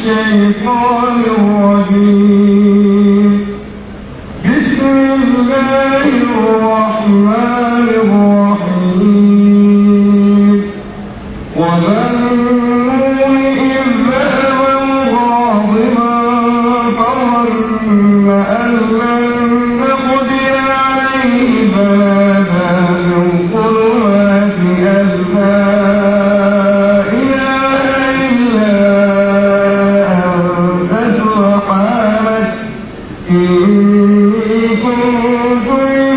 الشيطان الرجيم بسم الله الرحمن الرحيم وظنوا إذ ذهب مغاضبا فظن أن لن نقدر عليه فنادى من ظلمات أن لا إله إلا أنت سبحانك إني كنت من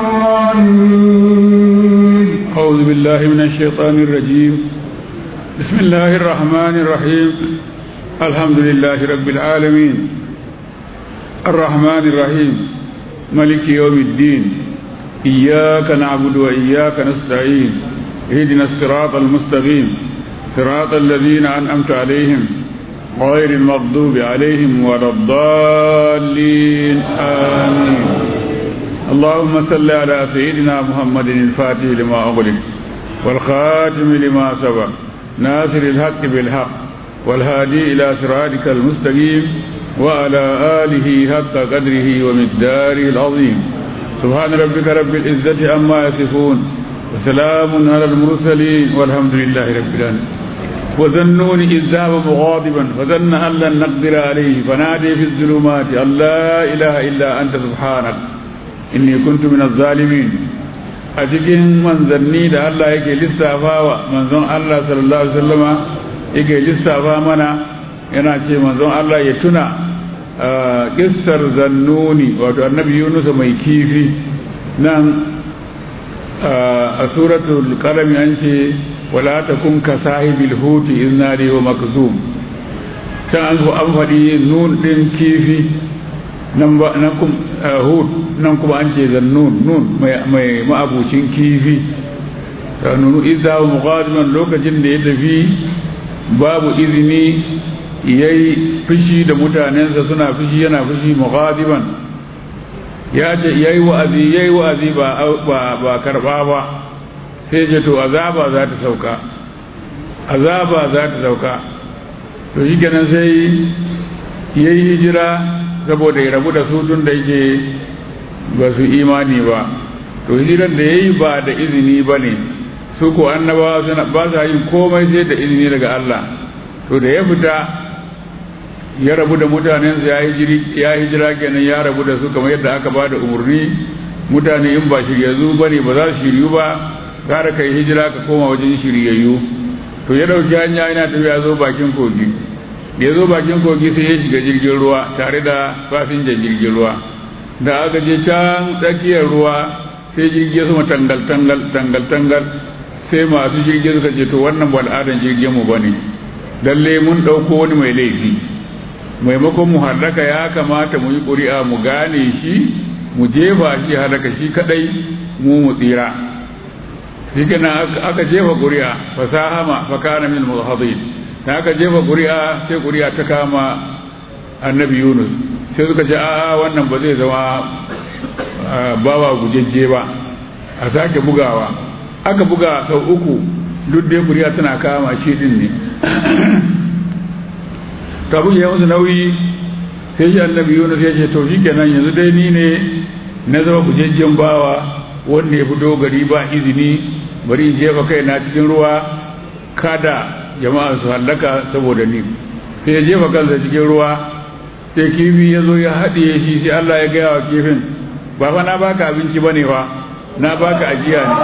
الظالمين أعوذ بالله من الشيطان الرجيم بسم الله الرحمن الرحيم الحمد لله رب العالمين الرحمن الرحيم ملك يوم الدين إياك نعبد وإياك نستعين اهدنا الصراط المستقيم صراط الذين أنعمت عليهم غير المغضوب عليهم ولا الضالين آمين اللهم صل على سيدنا محمد الفاتح لما أغلق والخاتم لما سبق ناصر الحق بالحق والهادي إلى صراطك المستقيم وعلى آله حق قدره ومقداره العظيم سبحان ربك رب العزة عما يصفون وسلام على المرسلين والحمد لله رب العالمين وظنون إذ ذهب مغاضبا فظن أن لن نقدر عليه فنادي في الظلمات أن لا إله إلا أنت سبحانك inni kuntu min zalimin a cikin manzanni da Allah yake lissafawa manzon Allah sallallahu alaihi wasallama yake lissafa mana yana ce manzon Allah ya tuna kissar zannuni wato annabi Yunus mai kifi nan a suratul qalam an ce wala takun ka sahibil huti iznadi wa makzum can an faɗi nun din kifi nan ba nan kum hud nan kuma an ce zannun nun mai ma'abucin kifi nunu idza muqadiman lokacin da ya tafi babu izini yayi fushi da mutanensa suna fushi yana fushi muqadiman ya ce yayi wa'azi yayi wa'azi ba ba ba karba ba sai je to azaba za ta sauka azaba za ta sauka to shi kenan sai yayi hijira saboda ya rabu da su tun da yake ba su imani ba to hijiran da ya yi ba da izini ba ne su ko annabawa suna ba sa yin komai sai da izini daga Allah to da ya fita ya rabu da mutanensa ya hijira kenan ya rabu da su kamar yadda aka ba da umarni mutane in ba shiryayyu ba ne ba za su shiryu ba gara kai hijira ka koma wajen shiryayyu to ya dauki hanya yana tafiya zo bakin kogi da ya zo bakin kogi sai ya shiga jirgin ruwa tare da fasinjan jirgin ruwa da aka je can tsakiyar ruwa sai jirgi ya sama tangal tangal tangal tangal sai masu jirgi suka ce to wannan ba al'adan jirgin mu bane lalle mun dauko wani mai laifi maimakon mu halaka ya kamata mu yi ƙuri'a mu gane shi mu jefa shi halaka shi kadai mu mu tsira shi aka jefa ƙuri'a fasahama fakana min muhadin da aka jefa ƙuri'a sai ƙuri'a ta kama annabi yunus sai suka ce a'a wannan ba zai zama bawa gujejje ba a sake bugawa aka buga sau uku duk dai ƙuri'a tana kama shi din ne ta buge musu nauyi sai shi annabi yunus ya ce to shi kenan yanzu dai ni ne na zama gujejjen bawa wanda ya fito gari ba izini bari in jefa kai na cikin ruwa kada jama'a su hallaka saboda ni sai ya jefa kansa cikin ruwa sai kifi ya zo ya haɗiye shi sai Allah ya gaya wa kifin ba fa na baka abinci ba ne fa na baka ajiya ne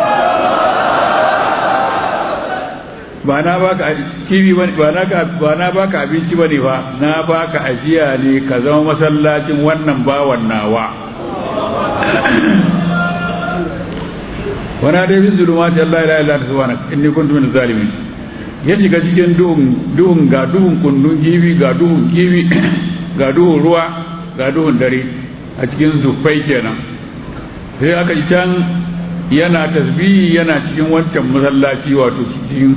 ba na baka kifi ba na ba na baka abinci ba ne fa na baka ajiya ne ka zama masallacin wannan bawan nawa wana dai bin zulumati Allah la ilaha illa subhanak inni kuntu min zalimin ya shiga cikin duhun duhun ga duhun kundun kifi ga duhun kifi ga duhun ruwa ga duhun dare a cikin zufai kenan sai aka ji can yana tasbihi yana cikin wancan masallaci wato cikin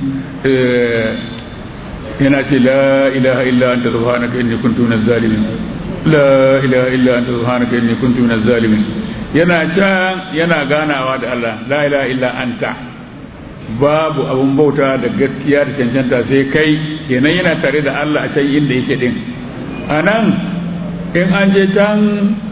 yana ce la ilaha illa anta subhanaka inni kuntu minaz zalimin la ilaha illa anta subhanaka inni kuntu minaz zalimin yana can yana ganawa da Allah la ilaha illa anta babu abun bauta da gaskiya da cancanta sai kai kenan yana tare da Allah a can inda yake din a nan in an je can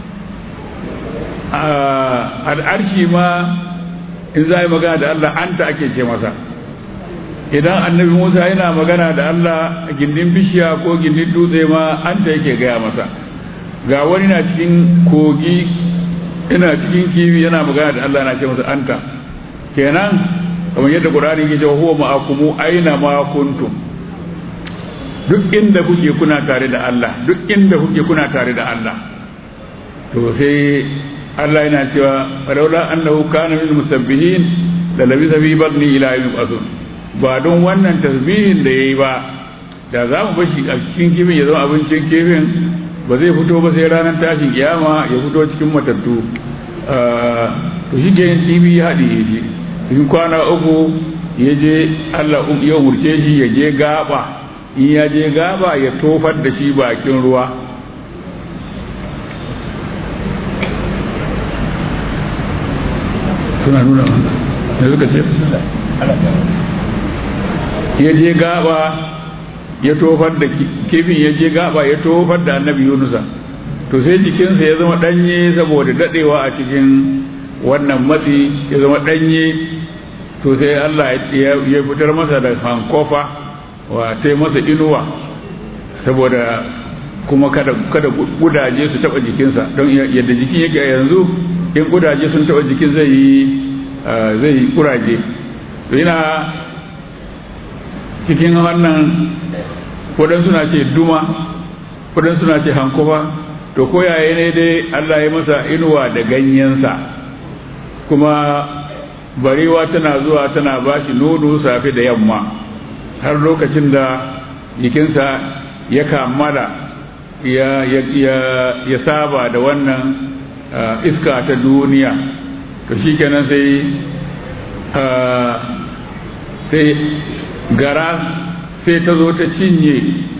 al'arshi ma in za a yi magana da Allah anta ake ce masa idan annabi musa yana magana da Allah a gindin bishiya ko gindin dutse ma anta yake gaya masa ga wani na cikin kogi ina cikin kifi yana magana da Allah na ce masa anta kenan kamar yadda Qur'ani ke cewa huwa ma'akumu aina ma kuntum duk inda kuke kuna tare da Allah duk inda kuke kuna tare da Allah to sai Allah yana cewa walaula annahu kana min musabbihin la labisa fi batni ila yawm yub'athun ba don wannan tasbihin da yayi ba da za mu bashi a cikin kifin ya zama abincin kifin ba zai fito ba sai ranar tashin kiyama ya fito cikin matattu to shi ke kifi ya haɗe shi cikin kwana uku ya je Allah ya umurce shi ya je gaba in ya je gaba ya tofar da shi bakin ruwa suna nuna da suka ce ya je gaba ya tofar da kifin ya je gaba ya tofar da annabi yunusa to sai jikinsa ya zama danye saboda dadewa a cikin wannan matsi ya zama danye to sai Allah ya fitar masa da hankofa wa sai masa inuwa saboda kuma kada kada gudaje su taba jikinsa don yadda jikin yake yanzu in gudaje sun taba jikin zai yi zai yi kuraje to yana cikin wannan waɗansu suna ce duma waɗansu suna ce hankofa to ko yaya ne dai Allah ya masa inuwa da ganyensa kuma barewa tana zuwa tana bashi nono safe da yamma har lokacin da jikinsa ya kammala ya, ya, ya, ya saba da wannan uh, iska ta duniya to shi kenan sai uh, sai gara sai ta zo ta cinye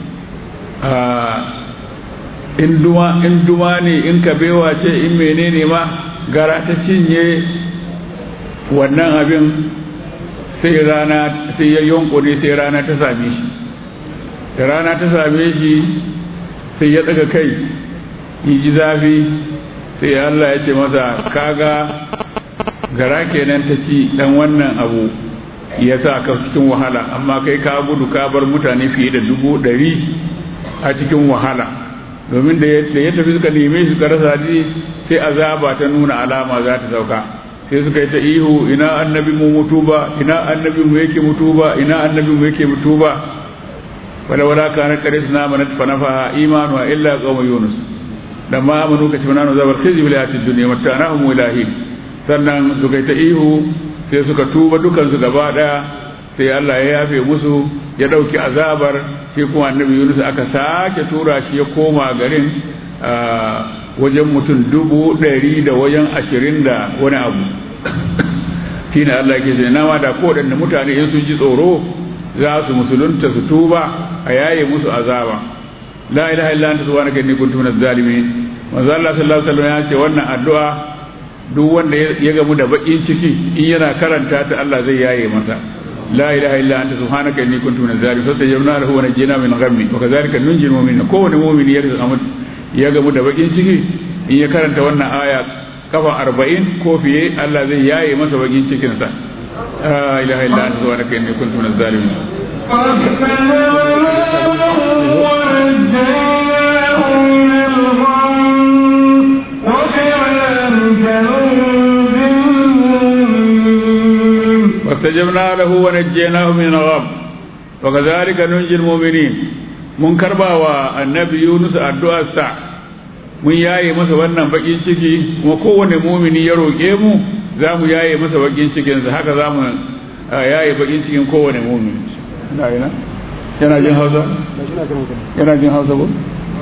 in duma ne in kabewa ce in menene ma gara ta cinye wannan abin sai rana sai ya yonkune sai rana ta same shi da rana ta same shi sai ya daga kai yi ji zafi sai Allah ya ce masa kaga gara kenan ta ci dan wannan abu ya sa ka cikin wahala amma kai ka gudu ka bar mutane fiye da dubu ɗari a cikin wahala domin da ya tafi suka neme shi suka rasa ji sai azaba ta nuna alama za ta sauka sai suka yi ta ihu ina annabi mu mutu ba ina annabi mu yake mutu ba ina annabi mu yake mutu ba wala wala kana qarisna manat fanafa imanu illa qawm yunus dan ma amanu kace manano zabar khizi bil hayatid dunya matanahum ilahi sannan suka yi ta ihu sai suka tuba dukan su gaba daya sai Allah ya yafe musu ya dauki azabar sai kuma annabi Yunus aka sake tura shi ya koma garin wajen mutum dubu ɗari da wajen ashirin da wani abu shi ne Allah ke zai nama da kowaɗanne mutane in sun ji tsoro za su musulunta su tuba a yaye musu azaba la ilaha illa anta subhanaka inni kuntu minaz zalimin manzo Allah sallallahu alaihi wasallam ya ce wannan addu'a duk wanda ya gamu da bakin ciki in yana karanta ta Allah zai yaye masa la ilaha illa anta subhanaka inni kuntu minaz zalimin fa tajabna lahu wa najina min ghammi wa kadhalika nunjil mu'minin kowane mu'mini ya gamu ya gamu da bakin ciki in ya karanta wannan aya kafa arba'in ko fiye Allah zai yaye masa bakin cikinsa la ilaha illa anta subhanaka inni kuntu minaz zalimin فاستجبنا له ونجيناه من الغم وكذلك ننجي المؤمنين mun karba wa annabi Yunus addu'arsa mun yaye masa wannan bakin ciki kuma kowane mumini ya roƙe mu za mu yaye masa bakin cikinsa haka za mu yaye bakin cikin kowane mumini yana jin hausa? yana jin hausa ko?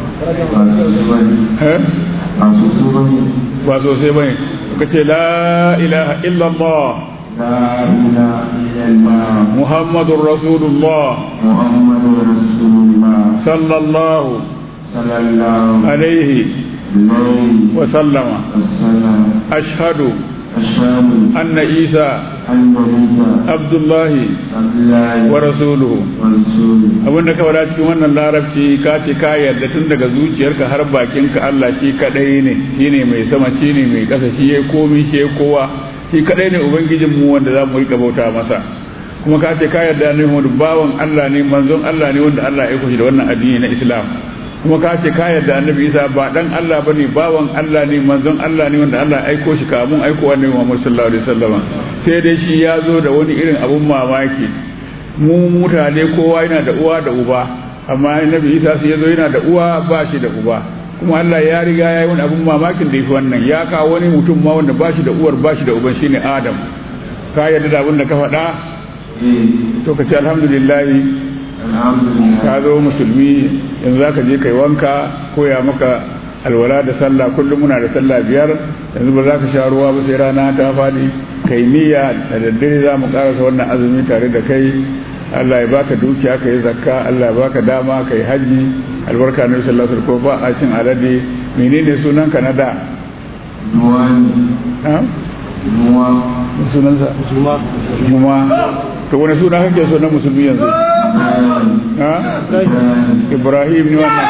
ba sosai bane ka ce la ilaha illallah لا إله إلا الله محمد رسول الله محمد رسول الله صلى الله صلى الله عليه عليه وسلم وسلم أشهد الشام anna isa أن عيسى abdullahi عبد الله wa rasuluhu ورسوله abinda ka faɗa cikin wannan larabci ka ce ka yarda tun daga zuciyarka har bakinka Allah shi kadai ne shine mai sama shine mai ƙasa shi yayi komai shi yayi kowa shi kadai ne ubangijin mu wanda za mu rika bauta masa kuma ka ce ka yarda ne mu bawan Allah ne manzon Allah ne wanda Allah ya aiko shi da wannan addini na Islam kuma ka ce ka yarda annabi Isa ba dan Allah bane bawan Allah ne manzon Allah ne wanda Allah ya aiko shi kamun aiko annabi Muhammad sallallahu alaihi wasallam sai dai shi ya zo da wani irin abun mamaki mu mutane kowa yana da uwa da uba amma annabi isa sai yazo yana da uwa ba shi da uba kuma Allah ya riga ya yi wani abun mamakin da yafi wannan ya kawo wani mutum ma wanda ba shi da uwar ba shi da uban shine adam ka yarda da abin da ka faɗa إيه to ka ce alhamdulillah الحمد لله ka zo musulmi yanzu zaka je kai wanka koya maka alwala da sallah kullum muna da sallah biyar yanzu ba za ka sha ruwa ba sai rana ta faɗi kai niyya da daddare za mu karasa wannan azumi tare da kai Allah ya baka dukiya ka yi zakka Allah ya baka dama ka yi haji albarka na sallallahu alaihi wasallam ba a cin alade menene sunan ka na da دواني ha نوى sunan sa kuma to wani suna kake so na musulmi yanzu ha Ibrahim ne wannan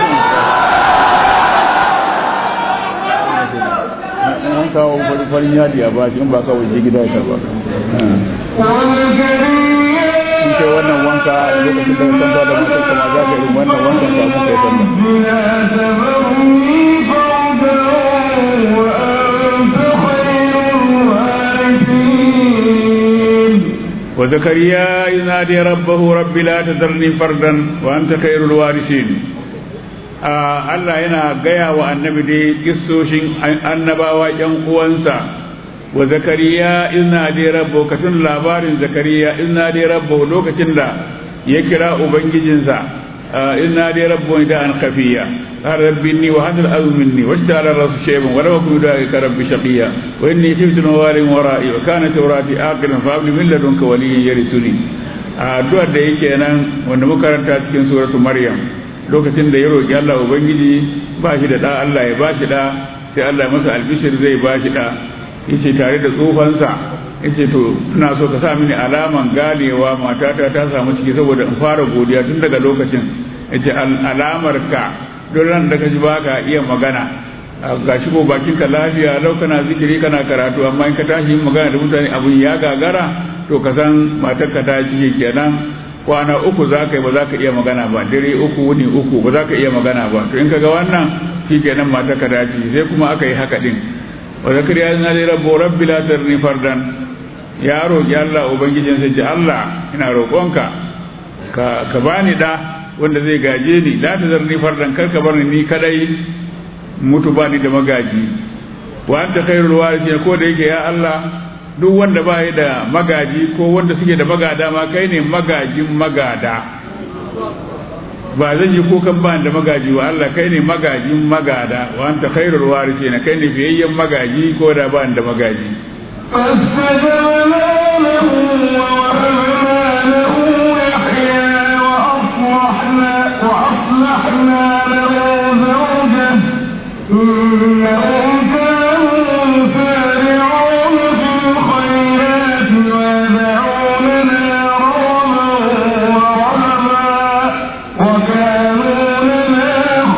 an kawo farin yadi a bashi in ba ka waje gida ya karba in ce wannan wanka lokacin da kan ba da mutum kuma za ka yi wannan wankan samu kai sallah وزكريا إذ نادي ربه رب لا تذرني فردا وأنت خير الوارثين Allah yana gaya wa annabi dai kissoshin annabawa ‘yan uwansa wa zakariya ina dai rabbo ka tun labarin zakariya ina dai rabbo lokacin da ya kira ubangijinsa ina dai rabbo da an kafiya har rabbi ni wa hadal azu minni wa shara rasu shayban wa lam akun da ka rabbi shaqiya wa inni khiftu mawalin wara'i wa kana tawrati aqilan fa abli min ladunka waliyyan yarisuni addu'ar da yake nan wanda muka karanta cikin suratu maryam lokacin da ya roƙi Allah Ubangiji ba shi da ɗa Allah ya ba shi ɗa sai Allah ya masa albishir zai ba shi ɗa yace tare da tsofansa yace to ina so ka sa mini alaman ganewa matata ta samu ciki saboda in fara godiya tun daga lokacin yace alamar ka don ran da ka ji baka iya magana ga shi ko bakin ka lafiya lau kana zikiri kana karatu amma in ka tashi yin magana da mutane abun ya gagara to ka san matar ka ta ciki kenan kwana uku za ka yi ba za ka iya magana ba dare uku wuni uku ba za ka iya magana ba to in ka ga wannan shi kenan mata ka dace sai kuma aka yi haka din wa zakariya yana da rabbo rabbi la tarni fardan ya roƙi Allah ubangijin sai ce Allah ina roƙonka ka ka bani da wanda zai gaje ni la tazarni fardan kar ka bar ni ni kadai mutu bani da magaji wa anta khairul warithin ko da yake ya Allah duk wanda ba yi da magaji ko wanda suke da magada ma kai ne magajin magada ba zan yi kukan ba da magaji wa Allah kai ne magajin magada wa anta khairul warisi na kai ne fiyayyen magaji ko da ba da magaji فاستجبنا له ووهبنا له يحيى وأصلحنا وأصلحنا له زوجه إنهم كانوا يسارعون في الخيرات ويدعوننا رغبا ورهبا وكانوا لنا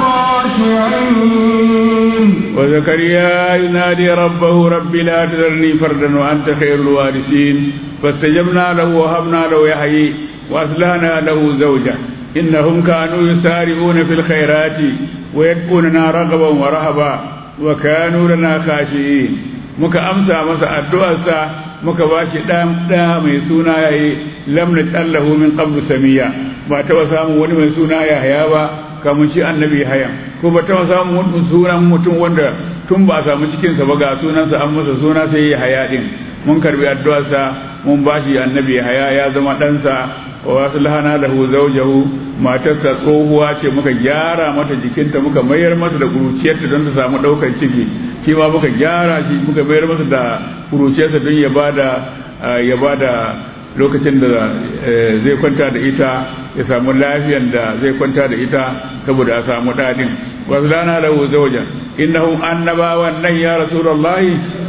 خاشعين وزكريا ينادي ربه رب لا تذرني فردا وانت خير الوارثين فاستجبنا له وهبنا له يحيي واصلحنا له زوجه انهم كانوا يسارعون في الخيرات ويدعوننا رغبا ورهبا وكانوا لنا خاشعين muka amsa masa addu'arsa muka ba shi ɗan ɗa mai suna yayi lam natallahu min qablu samiya ba taɓa samun wani mai suna yahaya ba kamun shi annabi hayan ko ba taɓa samun wani sunan mutum wanda tun ba a samu cikinsa ba ga sunansa an masa suna sai ya haya din mun karbi addu'arsa mun ba shi annabi haya ya zama ɗansa wa wasu lahana lahu zawjahu matarsa tsohuwa ce muka gyara mata jikinta muka mayar mata da kuruciyarta don ta samu ɗaukar ciki shi ma muka gyara shi muka mayar masa da kuruciyarsa don ya bada ya bada lokacin da zai kwanta da ita ya samu lafiyan da zai kwanta da ita saboda a samu daɗin wasu lana lahu zawjan innahum annabawan nan ya rasulullahi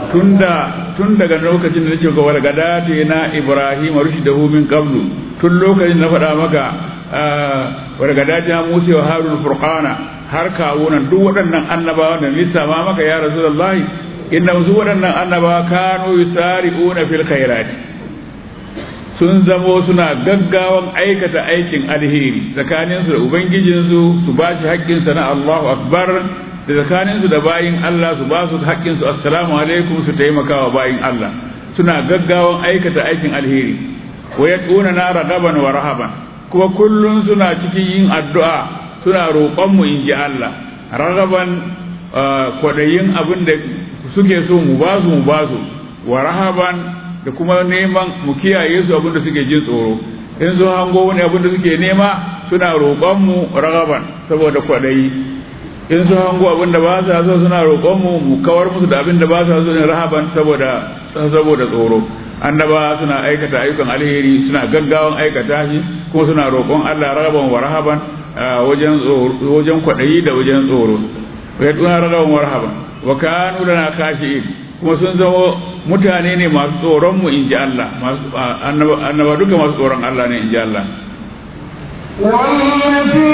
tunda tun daga lokacin da nake ga wargadati na Ibrahim rushdahu min qablu tun lokacin na faɗa maka wargadati na Musa wa Harun furqana har kawo nan duk waɗannan annabawa da lissafa maka ya Rasulullahi inna su waɗannan annabawa kanu yusari'una fil khairati sun zamo suna gaggawan aikata aikin alheri tsakaninsu da ubangijinsu su ba shi haƙƙinsa na Allahu akbar da tsakaninsu da bayin Allah su ba su haƙƙinsu assalamu alaikum su taimaka wa bayin Allah suna gaggawan aikata aikin alheri wa yad'una na ragaban wa rahaban kuma kullun suna cikin yin addu'a suna roƙon mu inji Allah ragaban kwadayin abin da suke so mu ba su mu ba su wa rahaban da kuma neman mu kiyaye su abin da suke jin tsoro in sun hango wani abin da suke nema suna roƙon mu ragaban saboda kwadayi in sun hango abin da ba sa so suna roƙon mu mu kawar musu da abin da ba sa so ne rahaban saboda saboda tsoro annaba suna aikata ayyukan alheri suna gaggawan aikata shi kuma suna roƙon Allah ragaban wa rahaban wajen wajen kwadayi da wajen tsoro ya tuna ragaban wa rahaban wa kanu lana khashi'in kuma sun zama mutane ne masu tsoron mu inji Allah masu annaba duka masu tsoron Allah ne inji Allah والتي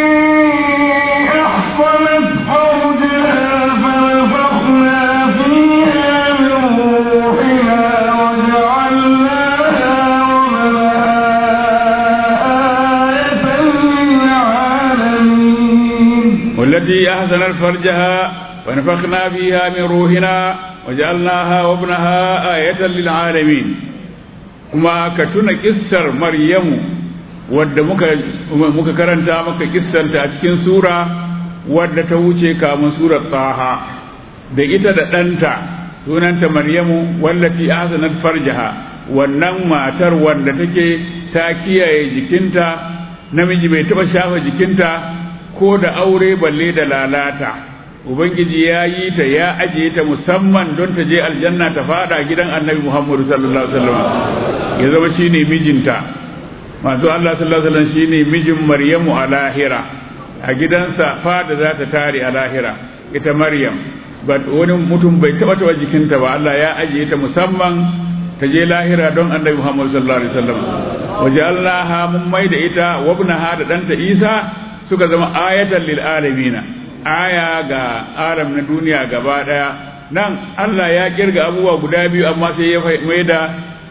أحصنت فرجها فنفخنا فيها من روحنا وجعلناها ومنها آية للعالمين والتي أحسنت فرجها ونفخنا فيها من روحنا وجعلناها وابنها آية للعالمين كما كتنا كسر مريم wadda muka muka karanta maka kissanta a cikin sura wadda ta wuce kamun surar tsaha da ita da ɗanta sunanta maryamu wallati ahsanat farjaha wannan matar wanda take ta kiyaye jikinta namiji bai taɓa shafa jikinta ko da aure balle da lalata ubangiji ya yi ta ya ajiye ta musamman don ta je aljanna ta fada gidan annabi muhammadu sallallahu alaihi wasallam ya zama shine mijinta masu Allah sallallahu alaihi wasallam shine mijin Maryamu a lahira a gidansa fada za ta tare a lahira ita Maryam ba wani mutum bai taba taba jikinta ba Allah ya ajiye ta musamman ta je lahira don Annabi Muhammad sallallahu alaihi wasallam waja'alnaha mun mai da ita wabnaha da danta Isa suka zama ayatan lil alamin aya ga alam na duniya gaba daya nan Allah ya kirga abubuwa guda biyu amma sai ya mai da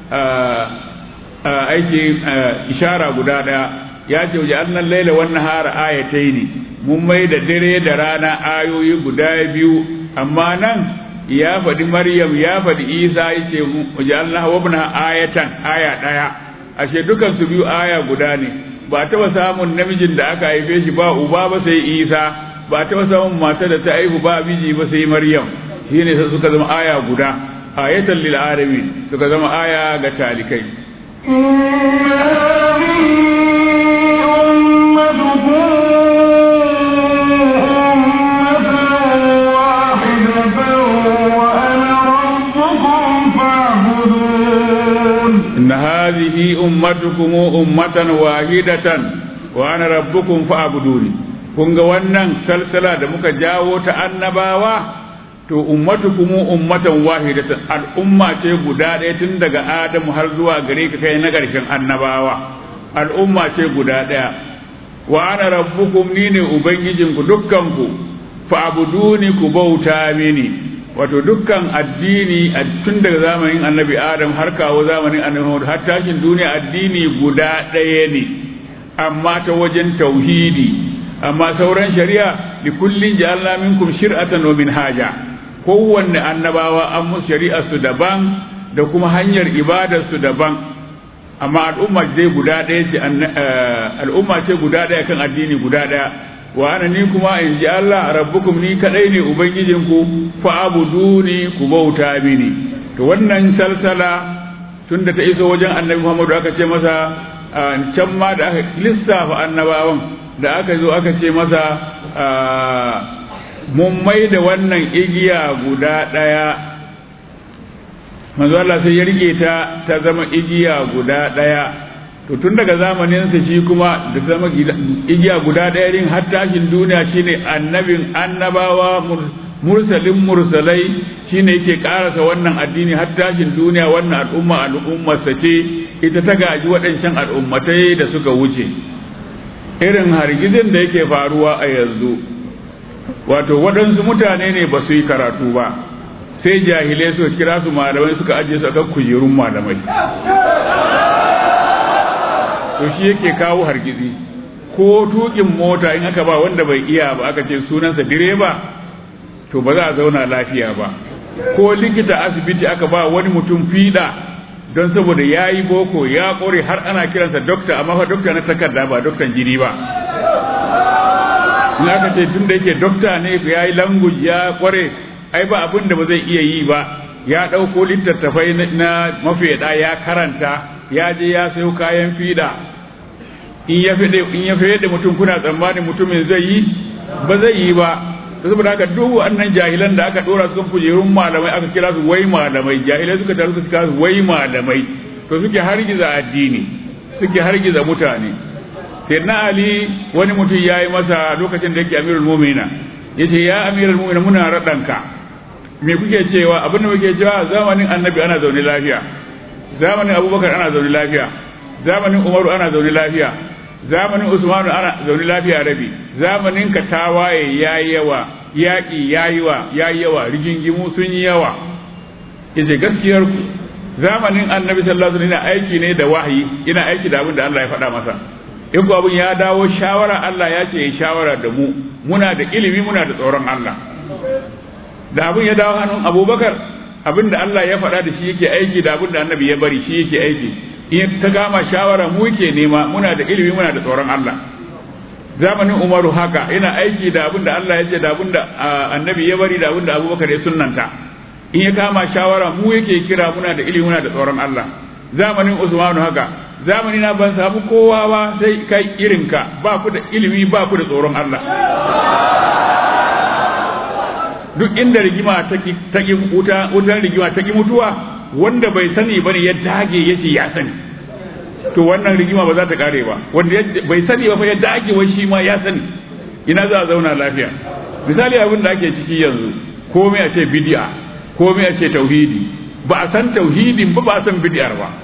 aiki ishara guda daya ya ce waje annan laila wannan hara ayatai ne mun mai da dare da rana ayoyi guda biyu amma nan ya faɗi maryam ya faɗi isa ya ce waje allah wabna ayatan aya ɗaya ashe dukan su biyu aya guda ne ba taɓa samun namijin da aka haife shi ba uba ba sai isa ba taɓa samun mata da ta haihu ba miji ba sai maryam shine sai suka zama aya guda ayatan lil alamin suka zama aya ga talikai إن هذه أمتكم أمة واحدة وأنا ربكم فاعبدون إن هذه أمتكم أمة واحدة وأنا ربكم فاعبدوني kun ga wannan salsala da muka jawo ta annabawa to ummatukum ummatan wahidatan al'umma ce guda ɗaya tun daga adamu har zuwa gare ka kai na ƙarshen annabawa al'umma ce guda ɗaya wa ana rabbukum ni ne ubangijinku dukkanku fa'buduni ku bauta mini wato dukkan addini tun daga zamanin annabi adam har kawo zamanin annabi Muhammad har tashin duniya addini guda ɗaya ne amma ta wajen tauhidi amma sauran shari'a li kullin ja'alna minkum shir'atan wa minhaja kowanne annabawa an musu shari'ar su daban da kuma hanyar ibadar su daban amma al'umma dai guda ɗaya ce al'umma ce guda ɗaya kan addini guda ɗaya wa ana ni kuma in ji Allah rabbukum ni kadai ne ubangijinku fa abuduni ku bauta mini to wannan salsala tunda ta iso wajen annabi Muhammadu aka ce masa can ma da aka lissafa annabawan da aka zo aka ce masa mun mai da wannan igiya guda ɗaya manzo Allah sai ya rike ta ta zama igiya guda ɗaya to tun daga zamaninsa shi kuma da zama igiya guda ɗaya din har tashin duniya shine annabin annabawa mursalin mursalai shine yake karasa wannan addini har tashin duniya wannan al'umma al'ummar ce ita ta gaji waɗancan al'ummatai da suka wuce irin hargitsin da yake faruwa a yanzu wato waɗansu mutane ne ba su yi karatu ba sai jahilai suka kira su malamai suka ajiye su akan kujerun malamai to shi yake kawo hargitsi ko tukin mota in aka ba wanda bai iya ba aka ce sunansa direba to ba za a zauna lafiya ba ko likita asibiti aka ba wani mutum fiɗa don saboda ya yi boko ya ƙore har ana kiransa dokta amma fa dokta na takarda ba doktan jini ba in aka ce tun da yake dokta ne ya yi language ya ƙware ai ba abin da ba zai iya yi ba ya ɗauko littattafai na mafiyaɗa ya karanta ya je ya sayo kayan fiɗa in ya fede in ya fede mutum kuna tsammanin mutumin zai yi ba zai yi ba saboda haka duk wannan jahilan da aka dora su kan kujerun malamai aka kira su wai malamai jahilai suka taru suka kira su wai malamai to suke hargiza addini suke hargiza mutane sai na ali wani mutum ya yi masa lokacin da yake amirul mu'mina yace ya amirul mu'mina muna raɗanka me kuke cewa abin da muke cewa zamanin annabi ana zaune lafiya zamanin abubakar ana zaune lafiya zamanin umaru ana zaune lafiya zamanin usmanu ana zaune lafiya rabi zamanin ka tawaye yayi yawa yaƙi yayi wa yayi yawa rigingimu sun yi yawa yace gaskiyar ku zamanin annabi sallallahu alaihi wasallam aiki ne da wahayi ina aiki da abin da Allah ya faɗa masa in ku abin ya dawo shawara Allah ya ce shawara da mu muna da ilimi muna da tsoron Allah da abin ya dawo hannun abubakar abin da Allah ya faɗa da shi yake aiki da abin da annabi ya bari shi yake aiki in ta gama shawara mu ke nema muna da ilimi muna da tsoron Allah zamanin Umaru haka ina aiki da abin da Allah ya ce da abin da annabi ya bari da abin da Abubakar ya sunnanta in ya kama shawara mu yake kira muna da ilimi muna da tsoron Allah zamanin Usmanu haka zamani na ban samu kowa ba sai kai irinka ba ku da ilimi ba ku da tsoron Allah duk inda rigima ta ki wuta wutar rigima ta ki mutuwa wanda bai sani bane ya dage yace ya sani to wannan rigima ba za ta kare ba wanda bai sani ba fa ya dage wai shi ma ya sani ina za a zauna lafiya misali abin da ake ciki yanzu komai a ce bid'a komai a ce tauhidi ba a san tauhidin ba ba a san bid'ar ba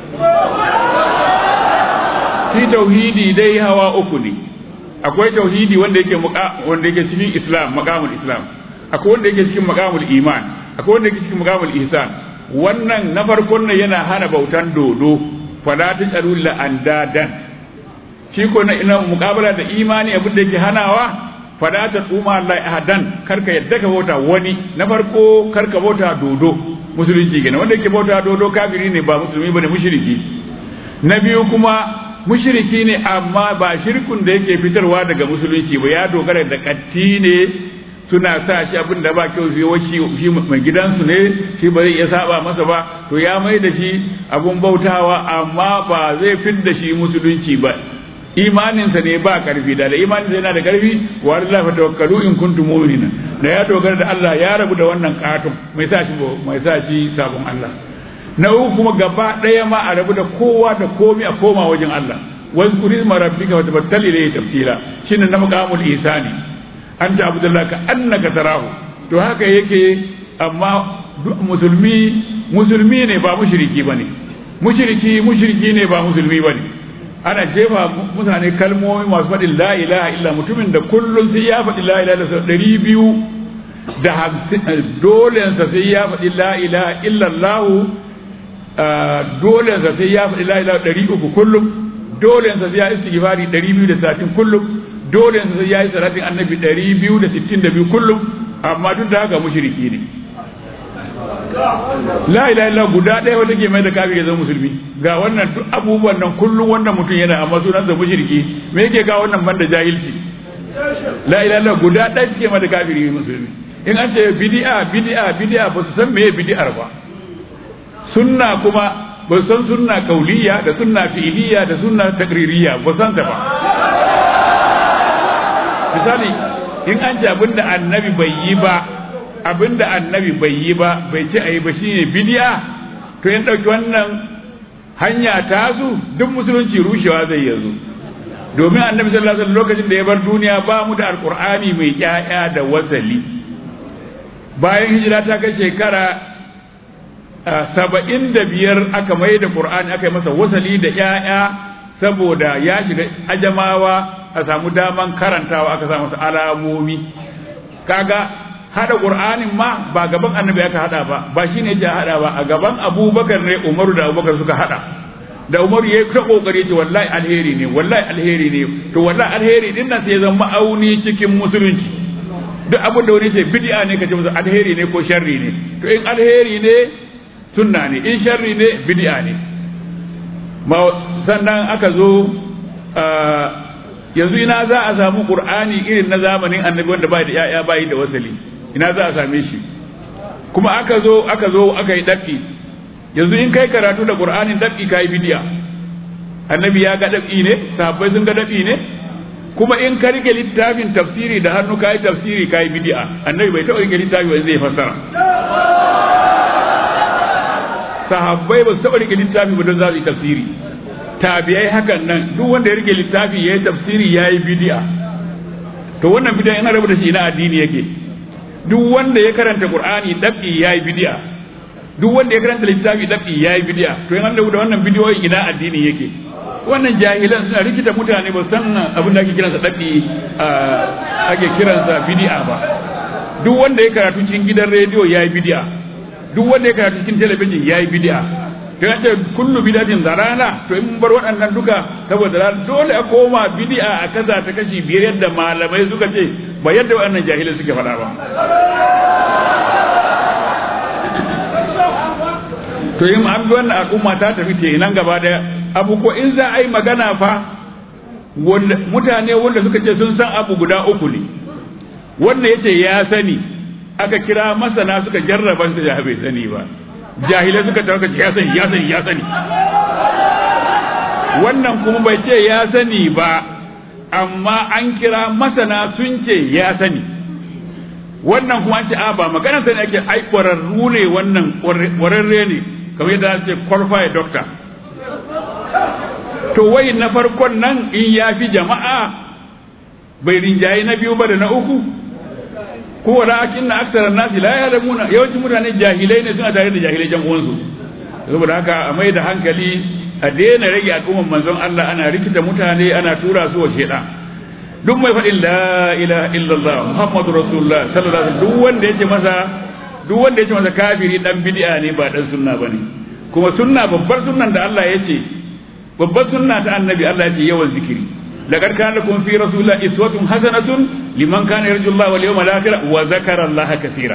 shi tauhidi dai hawa uku ne akwai tauhidi wanda yake wanda yake cikin islam maqamul islam akwai wanda yake cikin maqamul iman akwai wanda yake cikin maqamul ihsan wannan na farkon nan yana hana bautan dodo fala tajalu la andadan shi ko na ina muqabala da imani abin da yake hanawa fala ta tsuma Allah ahadan karka yadda ka bauta wani na farko karka bauta dodo musulunci kenan wanda yake bauta dodo kafiri ne ba musulmi bane mushriki na biyu kuma mushriki ne amma ba shirkun da yake fitarwa daga musulunci ba ya dogara da katti ne suna sa shi abin da ba kyau su yi shi mai gidansu ne shi ba zai iya saba masa ba to ya mai da shi abun bautawa amma ba zai fit da shi musulunci ba imaninsa ne ba karfi da da imaninsa yana da karfi wa Allah fa tawakkalu in kuntum mu'minina da ya dogara da Allah ya rabu da wannan katon mai sa shi mai sa shi sabon Allah na uku kuma gaba ɗaya ma a rabu da kowa da komai a koma wajen Allah wazkuri ma rabbika wa tabattal ilayhi tafsila shine na maqamul ihsani anta abdullah ka annaka tarahu to haka yake amma musulmi musulmi ne ba mushriki bane mushriki mushriki ne ba musulmi bane ana jefa mutane kalmomi masu faɗin la ilaha illa mutumin da kullum sai ya faɗi la ilaha illa ɗari biyu da dolensa sai ya faɗi la ilaha illallah dolensa sai ya faɗi la ilaha ɗari uku kullum dolensa sai ya istighfari ɗari biyu da satin kullum dolensa sai ya yi salatin annabi ɗari biyu da sittin da biyu kullum amma duk da haka mushriki ne la ilaha illa guda ɗaya wata ke mai da kafiri ya zama musulmi ga wannan duk abubuwan nan kullum wannan mutum yana amma sunansa mushriki me yake ga wannan banda jahilci la ilaha illa guda ɗaya ke mai da kafiri musulmi in an ce bid'a bid'a bid'a ba su san meye bid'ar ba sunna kuma ba su san sunna kauliya da sunna fi'iliya da sunna takririya ba san ta ba misali in an ce abinda annabi bai yi ba abinda annabi bai yi ba bai ce ayi ba shine bid'a to in dauki wannan hanya ta su duk musulunci rushewa zai yanzu domin annabi sallallahu alaihi wasallam lokacin da ya bar duniya ba mu da alqur'ani mai ƴaƴa da wasali bayan hijira ta kai shekara saba'in da biyar aka mai da ƙur'ani aka yi masa wasali da ‘ya'ya saboda ya shiga ajamawa a samu daman karantawa aka samu masa alamomi kaga hada ƙur'anin ma ba gaban annabi aka hada ba ba shi ne ya hada ba a gaban abubakar ne umaru da abubakar suka hada da umaru ya yi ta kokari ce wallahi alheri ne wallahi alheri ne to wallahi alheri din nan sai ya zama ma'auni cikin musulunci duk abin da wani ce bid'a ne kace musu alheri ne ko sharri ne to in alheri ne sunna ne in sharri ne bid'a ne sannan aka zo yanzu ina za a samu qur'ani irin na zamanin annabi wanda bai da yaya bai da wasali ina za a same shi kuma aka zo aka zo aka yi dafi yanzu in kai karatu da qur'anin dafi kai bid'a annabi ya ga dafi ne sahabbai sun ga dafi ne kuma in ka rike littafin tafsiri da hannu kai tafsiri kai bid'a annabi bai taɓa rike littafi wanda zai fassara sahabbai ba su taɓa rike littafi ba don za su yi tafsiri tabi'ai hakan nan duk wanda ya rike littafi ya yi tafsiri ya yi bid'a to wannan bid'a yana rabu da shi na addini yake duk wanda ya karanta qur'ani dabi ya yi bid'a duk wanda ya karanta littafi dabi ya yi bid'a to yana rabu da wannan bidiyoyi ina addini yake wannan jahilan suna rikita mutane ba san abin da ake kiransa dabi ake kiransa bid'a ba duk wanda ya karatu cikin gidan rediyo ya yi bid'a duk wanda ya karatu cikin talabijin ya yi bid'a to ya ce kullu bid'atin zarana to in bar waɗannan duka saboda dole a koma bid'a a kaza ta kashi biyar yadda malamai suka ce ba yadda waɗannan jahilai suke faɗa ba to in an bi wannan al'umma ta tafi ce nan gaba da abu ko in za a yi magana fa mutane wanda suka ce sun san abu guda uku ne wanda ya ce ya sani aka kira masana suka jarraba su da bai sani ba jahilai suka tarka ya sani ya sani ya sani wannan kuma bai ce ya sani ba amma an kira masana sun ce ya sani wannan kuma an ce a ba maganar sani ake ai kwararru ne wannan kwararre ne kamar yadda ce qualified doctor to wai na farkon nan in ya fi jama'a bai rinjaye na biyu ba da na uku ko wala akin na aksarar nasi la ya'lamuna yawancin mutane jahilai ne suna tare da jahilai jan uwansu saboda haka a mai da hankali a daina rage al'umman manzon Allah ana rikita mutane ana tura su wa sheda duk mai faɗin la ilaha illallah muhammadu rasulullah sallallahu alaihi duk wanda yace masa duk wanda yace masa kafiri dan bid'a ne ba dan sunna bane kuma sunna babbar sunnan da Allah yace babbar sunna ta annabi Allah yace yawan zikiri لقد كان لكم في رسول الله إسوة حسنة لمن كان يرجو الله واليوم الآخر وذكر الله كثيرا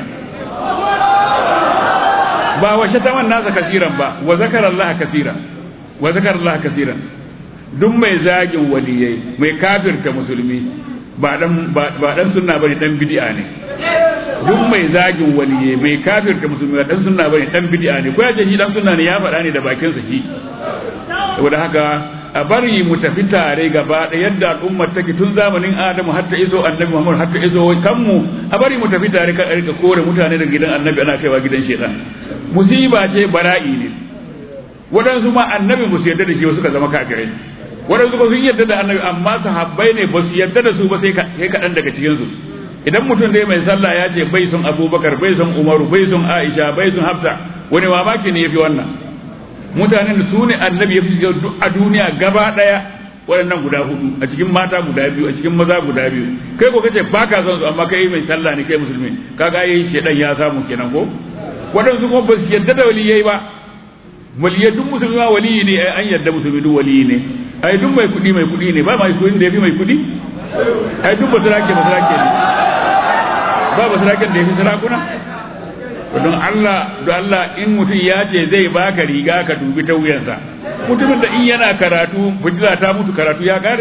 با وشتم الناس كثيرا با وذكر الله كثيرا وذكر الله كثيرا duk mai zagin waliyai mai kafirta musulmi ba dan ba dan sunna bane dan bid'a ne duk mai zagin waliyai mai kafirta musulmi ba dan sunna bane dan bid'a ne ko ya ce shi dan sunna ne ya faɗa ne da bakin sa shi saboda haka a bari mu tafi tare gaba da yadda al'ummar take tun zamanin Adamu har ta iso Annabi Muhammad har ta iso kanmu a bari mu tafi tare kan rika kore mutane daga gidan Annabi ana kaiwa gidan shedan musiba ce bara'i ne waɗansu ma annabi ba su yarda da shi suka zama kafirai waɗansu ba sun yarda da annabi amma sahabbai ne ba su yarda da su ba sai kaɗan daga cikin su idan mutum dai mai sallah ya ce bai son abubakar bai son umaru bai son aisha bai son hafsa wani mamaki ne ya fi wannan mutanen da su ne annabi ya fi a duniya gaba ɗaya waɗannan guda hudu a cikin mata guda biyu a cikin maza guda biyu kai ko kace ba ka son su amma kai mai sallah ne kai musulmi kaga yayi shedan ya samu kenan ko waɗansu kuma ba su yarda da waliyai ba waliyai duk musulmi ma waliyi ne ai an yarda musulmi duk waliyi ne ai duk mai kuɗi mai kuɗi ne ba mai kuɗi da yafi mai kuɗi ai duk basirake basirake ne ba basiraken da yafi sarakuna don Allah don Allah in mutum ya ce zai baka riga ka dubi ta wuyansa mutumin da in yana karatu fitila ta mutu karatu ya kare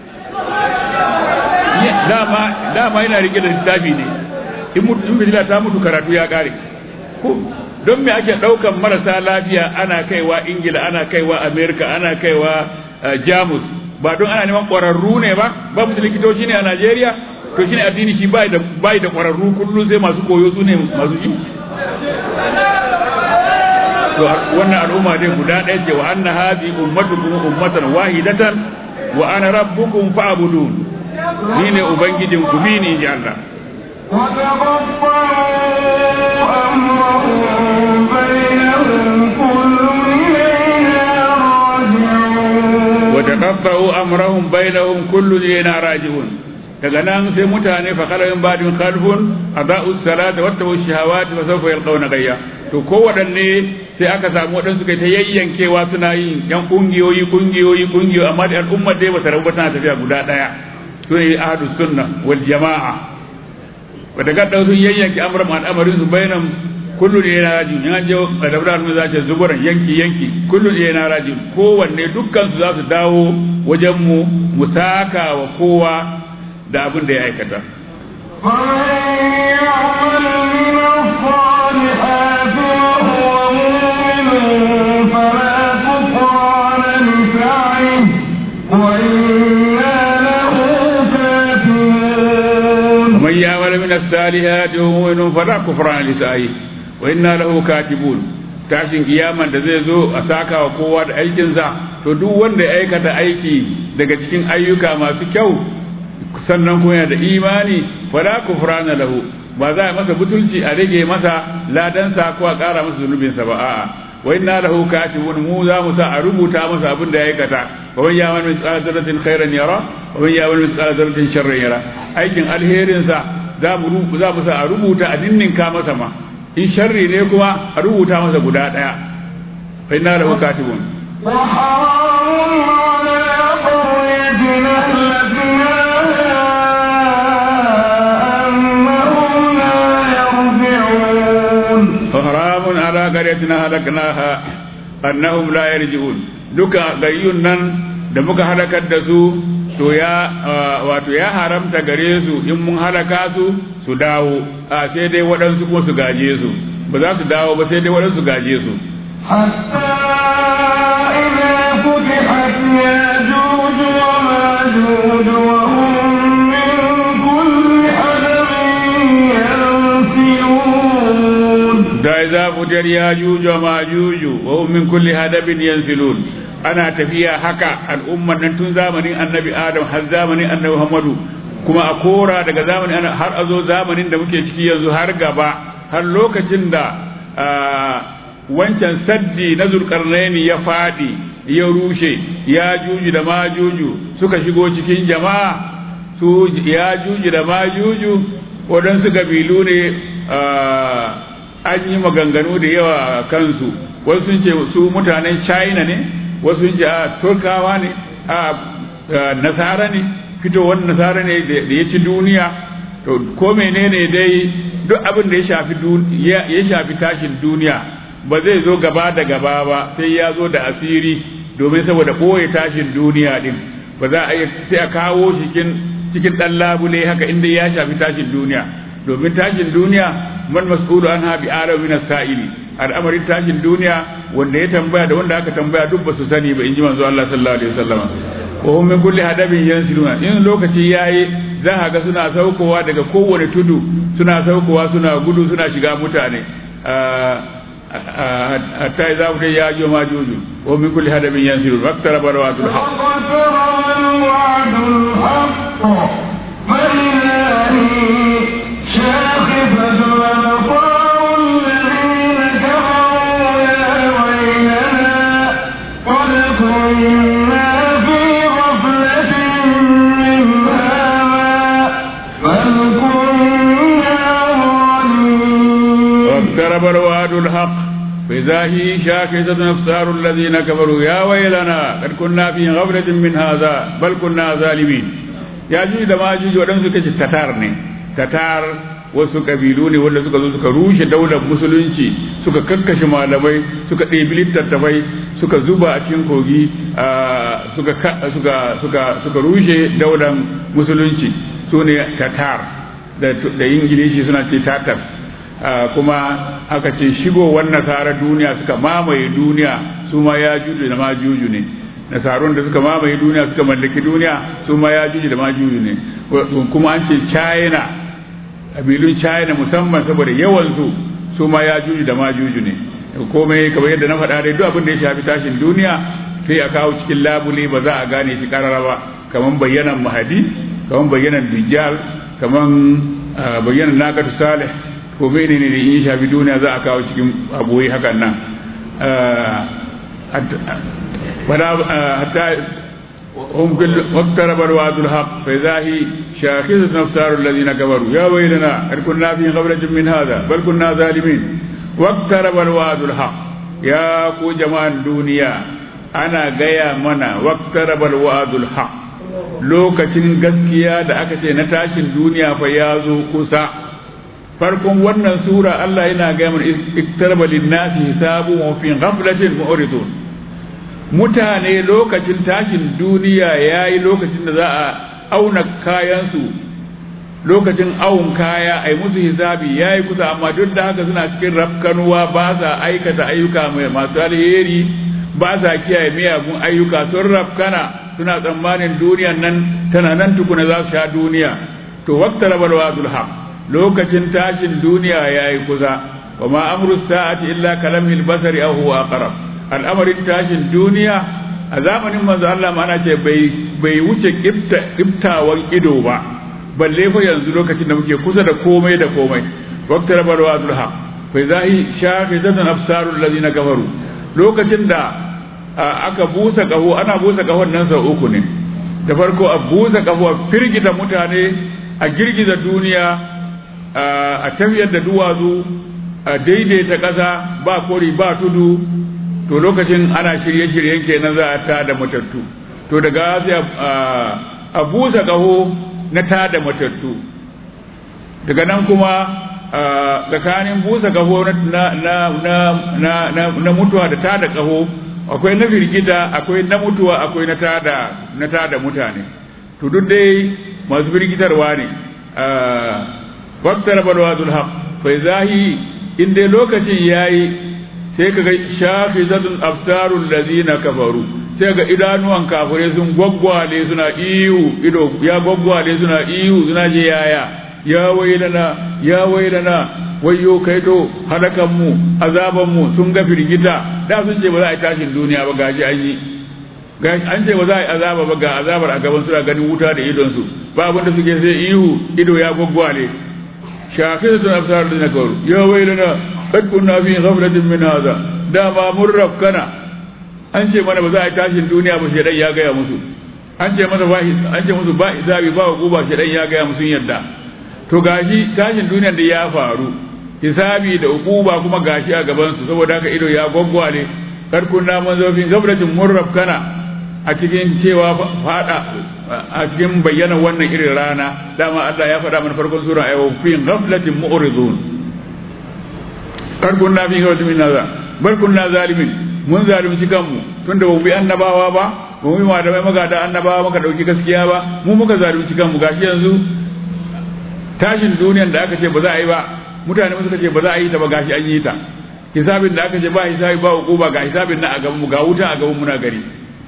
dama dama yana rike da littafi ne in mutum fitila ta mutu karatu ya kare ko don me ake daukan marasa lafiya ana kaiwa ingila ana kaiwa america ana kaiwa jamus ba don ana neman ƙwararru ne ba ba musu likitoci ne a najeriya to shine addini shi bai da bai da ƙwararru kullum sai masu koyo su ne masu ji to wannan al'umma dai guda ɗaya ce wa anna hadhi ummatukum ummatan wahidatan wa ana rabbukum fa'budun ni ne ubangijin ku bi ni ji Allah وتقطعوا أمرهم بينهم كل إلينا راجعون وتقطعوا أمرهم بينهم كل إلينا راجعون daga nan sai mutane fa kala min ba'din khalfun adau salata wa tawu shahawati fa sawfa yalqawna gayya to ko wadanne sai aka samu wadansu kai ta yayyankewa suna yin yan kungiyoyi kungiyoyi kungiyoyi amma da al'ummar dai ba ta rabu tana tafiya guda daya to ne ahadu sunna wal jamaa wa daga da sun yayyanke amran al'amarin su bainam kullu ne yana rajin in an je da dabrar mu za ta zuburan yanki yanki kullu ne yana rajin kowanne dukkan su za su dawo wajen mu mu saka wa kowa da abin da ya aikata فمن يعمل من الصالحات وهو مؤمن فلا كفران لسعيه وإنا له كاتبون man ya'mal min as-salihati wa huwa mu'minun fala kufrana li sa'i wa inna lahu katibun tashin kiyaman da zai zo a saka wa kowa da aikinsa to duk wanda ya aikata aiki daga cikin ayyuka masu kyau sannan kuma yana da imani fala kufrana lahu ba za a masa butulci a rage masa ladansa ko a ƙara masa zunubinsa ba a'a wa inna lahu katibun mu za mu sa a rubuta masa abin da ya aikata wa man ya'mal mithqala dharratin khairan yara wa man ya'mal mithqala dharratin sharran yara aikin alherin sa za mu za mu sa a rubuta a dinninka masa ma in sharri ne kuma a rubuta masa guda daya fa inna lahu katibun وحرام على قريتنا أنهم لا يرجعون haramun ala qaryatina halaknaha annahum la yarji'un duka gayyun nan da muka halakar da su to ya wato ya haramta gare su in mun halaka su su dawo a sai dai waɗansu kuma su gaje su ba za su dawo ba sai dai waɗansu su gaje su حتى إذا فتحت ياجوج وماجوج وهم من كل حدب ينسلون da za fujar ya juju ma juju wa hum min kulli hadabin yanzilun ana tafiya haka al'umman nan tun zamanin annabi adam har zamanin annabi muhammadu kuma a kora daga zamanin ana- har a zo zamanin da muke ciki yanzu har gaba har lokacin da ah, wancan saddi na zulkarnaini ya fadi ya rushe ya juju da ma juju suka shigo cikin jama'a su ya juju da ma juju waɗansu kabilu ne ah, an yi maganganu da yawa a kansu wasu sun ce su mutanen china ne wasu sun ce a turkawa ne a nasara ne fitowar nasara ne da ya ci duniya to ko menene dai duk abin da ya shafi ya shafi tashin duniya ba zai zo gaba da gaba ba sai ya zo da asiri domin saboda ɓoye tashin duniya din ba za a sai a kawo cikin cikin ɗan labule haka inda ya shafi tashin duniya domin tashin duniya man mas'ulu an ha bi alamin min as-sa'ili al'amarin tashin duniya wanda ya tambaya da wanda aka tambaya duk ba su sani ba inji manzo Allah sallallahu alaihi wasallam wa hum min kulli hadabin yansiluna in lokaci yayi za ka ga suna saukowa daga kowane tudu suna saukowa suna gudu suna shiga mutane hatta idza mutai ya jo ma juju wa min kulli hadabin yansilun waqtara barwatul haqq واقترب الوعد الحق فإذا هي شاخصة أبصار الذين كفروا يا ويلنا قد كنا في غفلة من هذا بل كنا ظالمين ya ji da majuji waɗansu suka ce tatar ne tatar wasu kabilu ne wanda suka zo suka rushe daular musulunci suka kakkashe malamai suka ɗebi littattafai suka zuba a cikin kogi suka suka suka suka rushe daular musulunci su ne tatar da ingilishi suna ce tatar kuma aka ce shigowar nasara duniya suka mamaye duniya su ma ya juju da majuju ne nasarun da suka mamaye duniya suka mallaki duniya su ma ya juji da ma juji ne kuma an ce china kabilun china musamman saboda yawansu su ma ya juji da ma juji ne komai kamar yadda na faɗa dai duk abin da ya shafi tashin duniya sai a kawo cikin labule ba za a gane shi karara ba kamar bayyanan mahadi kamar bayyanan dijjal kamar bayyana naqatu salih ko menene ne in shafi duniya za a kawo cikin abuwai hakan nan hatta هم كل واقترب الوعد الحق فإذا هي شاخصة أبصار الذين كفروا يا ويلنا قد كنا في غفلة من هذا بل كنا ظالمين واقترب الوعد الحق يا كو جماعة الدنيا أنا جاي منا واقترب الوعد الحق lokacin gaskiya da aka ce na tashin duniya fa ya zo kusa farkon wannan sura Allah yana gaya mana iktarba linnasi hisabu wa fi ghaflatin mu'ridun mutane lokacin tashin duniya yayi lokacin da za a auna kayansu lokacin awun kaya ai musu hisabi yayi kusa amma duk da haka suna cikin rafkanuwa ba sa aikata ayyuka mai masu alheri ba sa kiyaye miyagun ayyuka sun rafkana suna tsammanin duniyan nan tana nan tukuna za su sha duniya to waqtara bal wadul haq lokacin tashin duniya yayi kusa wa ma amru sa'ati illa kalamil basari aw huwa aqrab al'amarin tashin duniya a zamanin manzo Allah ma ana ce bai bai wuce kiftawan ido ba balle fa yanzu lokacin da muke kusa da komai da komai waqtara bal wadul haq fa zahi shafizatan absarul ladina kafaru lokacin da aka busa kaho ana busa kahon nan sau uku ne da farko a busa kaho a firgita mutane a girgiza duniya a tafiyar da duwatsu a daidaita ƙasa ba kori ba tudu to lokacin ana shirye-shiryen kenan za a ta da matattu to daga sai a busa kaho na ta da matattu daga nan kuma tsakanin busa kaho na mutuwa da ta da kaho akwai na firgita akwai na mutuwa akwai na tada na tada mutane to duk dai masu firgitarwa ne waqtar balwadul haq fa zahi in dai lokacin yayi sai kaga shafizatun absarul ladina kafaru sai ga idanuwan kafire sun gwaggwale suna iyu ido ya gwaggwale suna iyu suna je yaya ya wailana ya wailana wayyo kai to halakan mu azaban mu sun ga firgita da sun ce ba za a yi tashin duniya ba gaji an yi an ce ba za a yi azaba ba ga azabar a gaban suna ganin wuta da idon su ba abin da suke sai ihu ido ya gwaggwale shafizatun absar ladina kafaru ya wailana qad kunna fi ghaflatin min hadha dama mun rafkana an ce mana ba za a yi tashin duniya ba shedan ya gaya musu an ce masa ba an ce musu ba hisabi ba hukuma shedan ya gaya musu yadda to gashi tashin duniyar da ya faru hisabi da hukuma kuma gashi a gaban su saboda haka ido ya gwaggwale kar kunna mun zo fi ghaflatin mun rafkana a cikin cewa fada a cikin bayyana wannan irin rana dama Allah ya faɗa mana farkon sura ayo fi ghaflatin mu'ridun kar kunna fi ghaflatin min hadha bal kunna zalimin mun zalunci kanmu tunda ba mu bi annabawa ba ba mu yi malamai magada annabawa muka dauki gaskiya ba mu muka zalunci kanmu gashi yanzu tashin duniyan da aka ce ba za a yi ba mutane suka ce ba za a yi ta ba gashi an yi ta hisabin da aka ce ba hisabi ba hukuma ga hisabin na a gaban mu ga wuta a gaban muna gari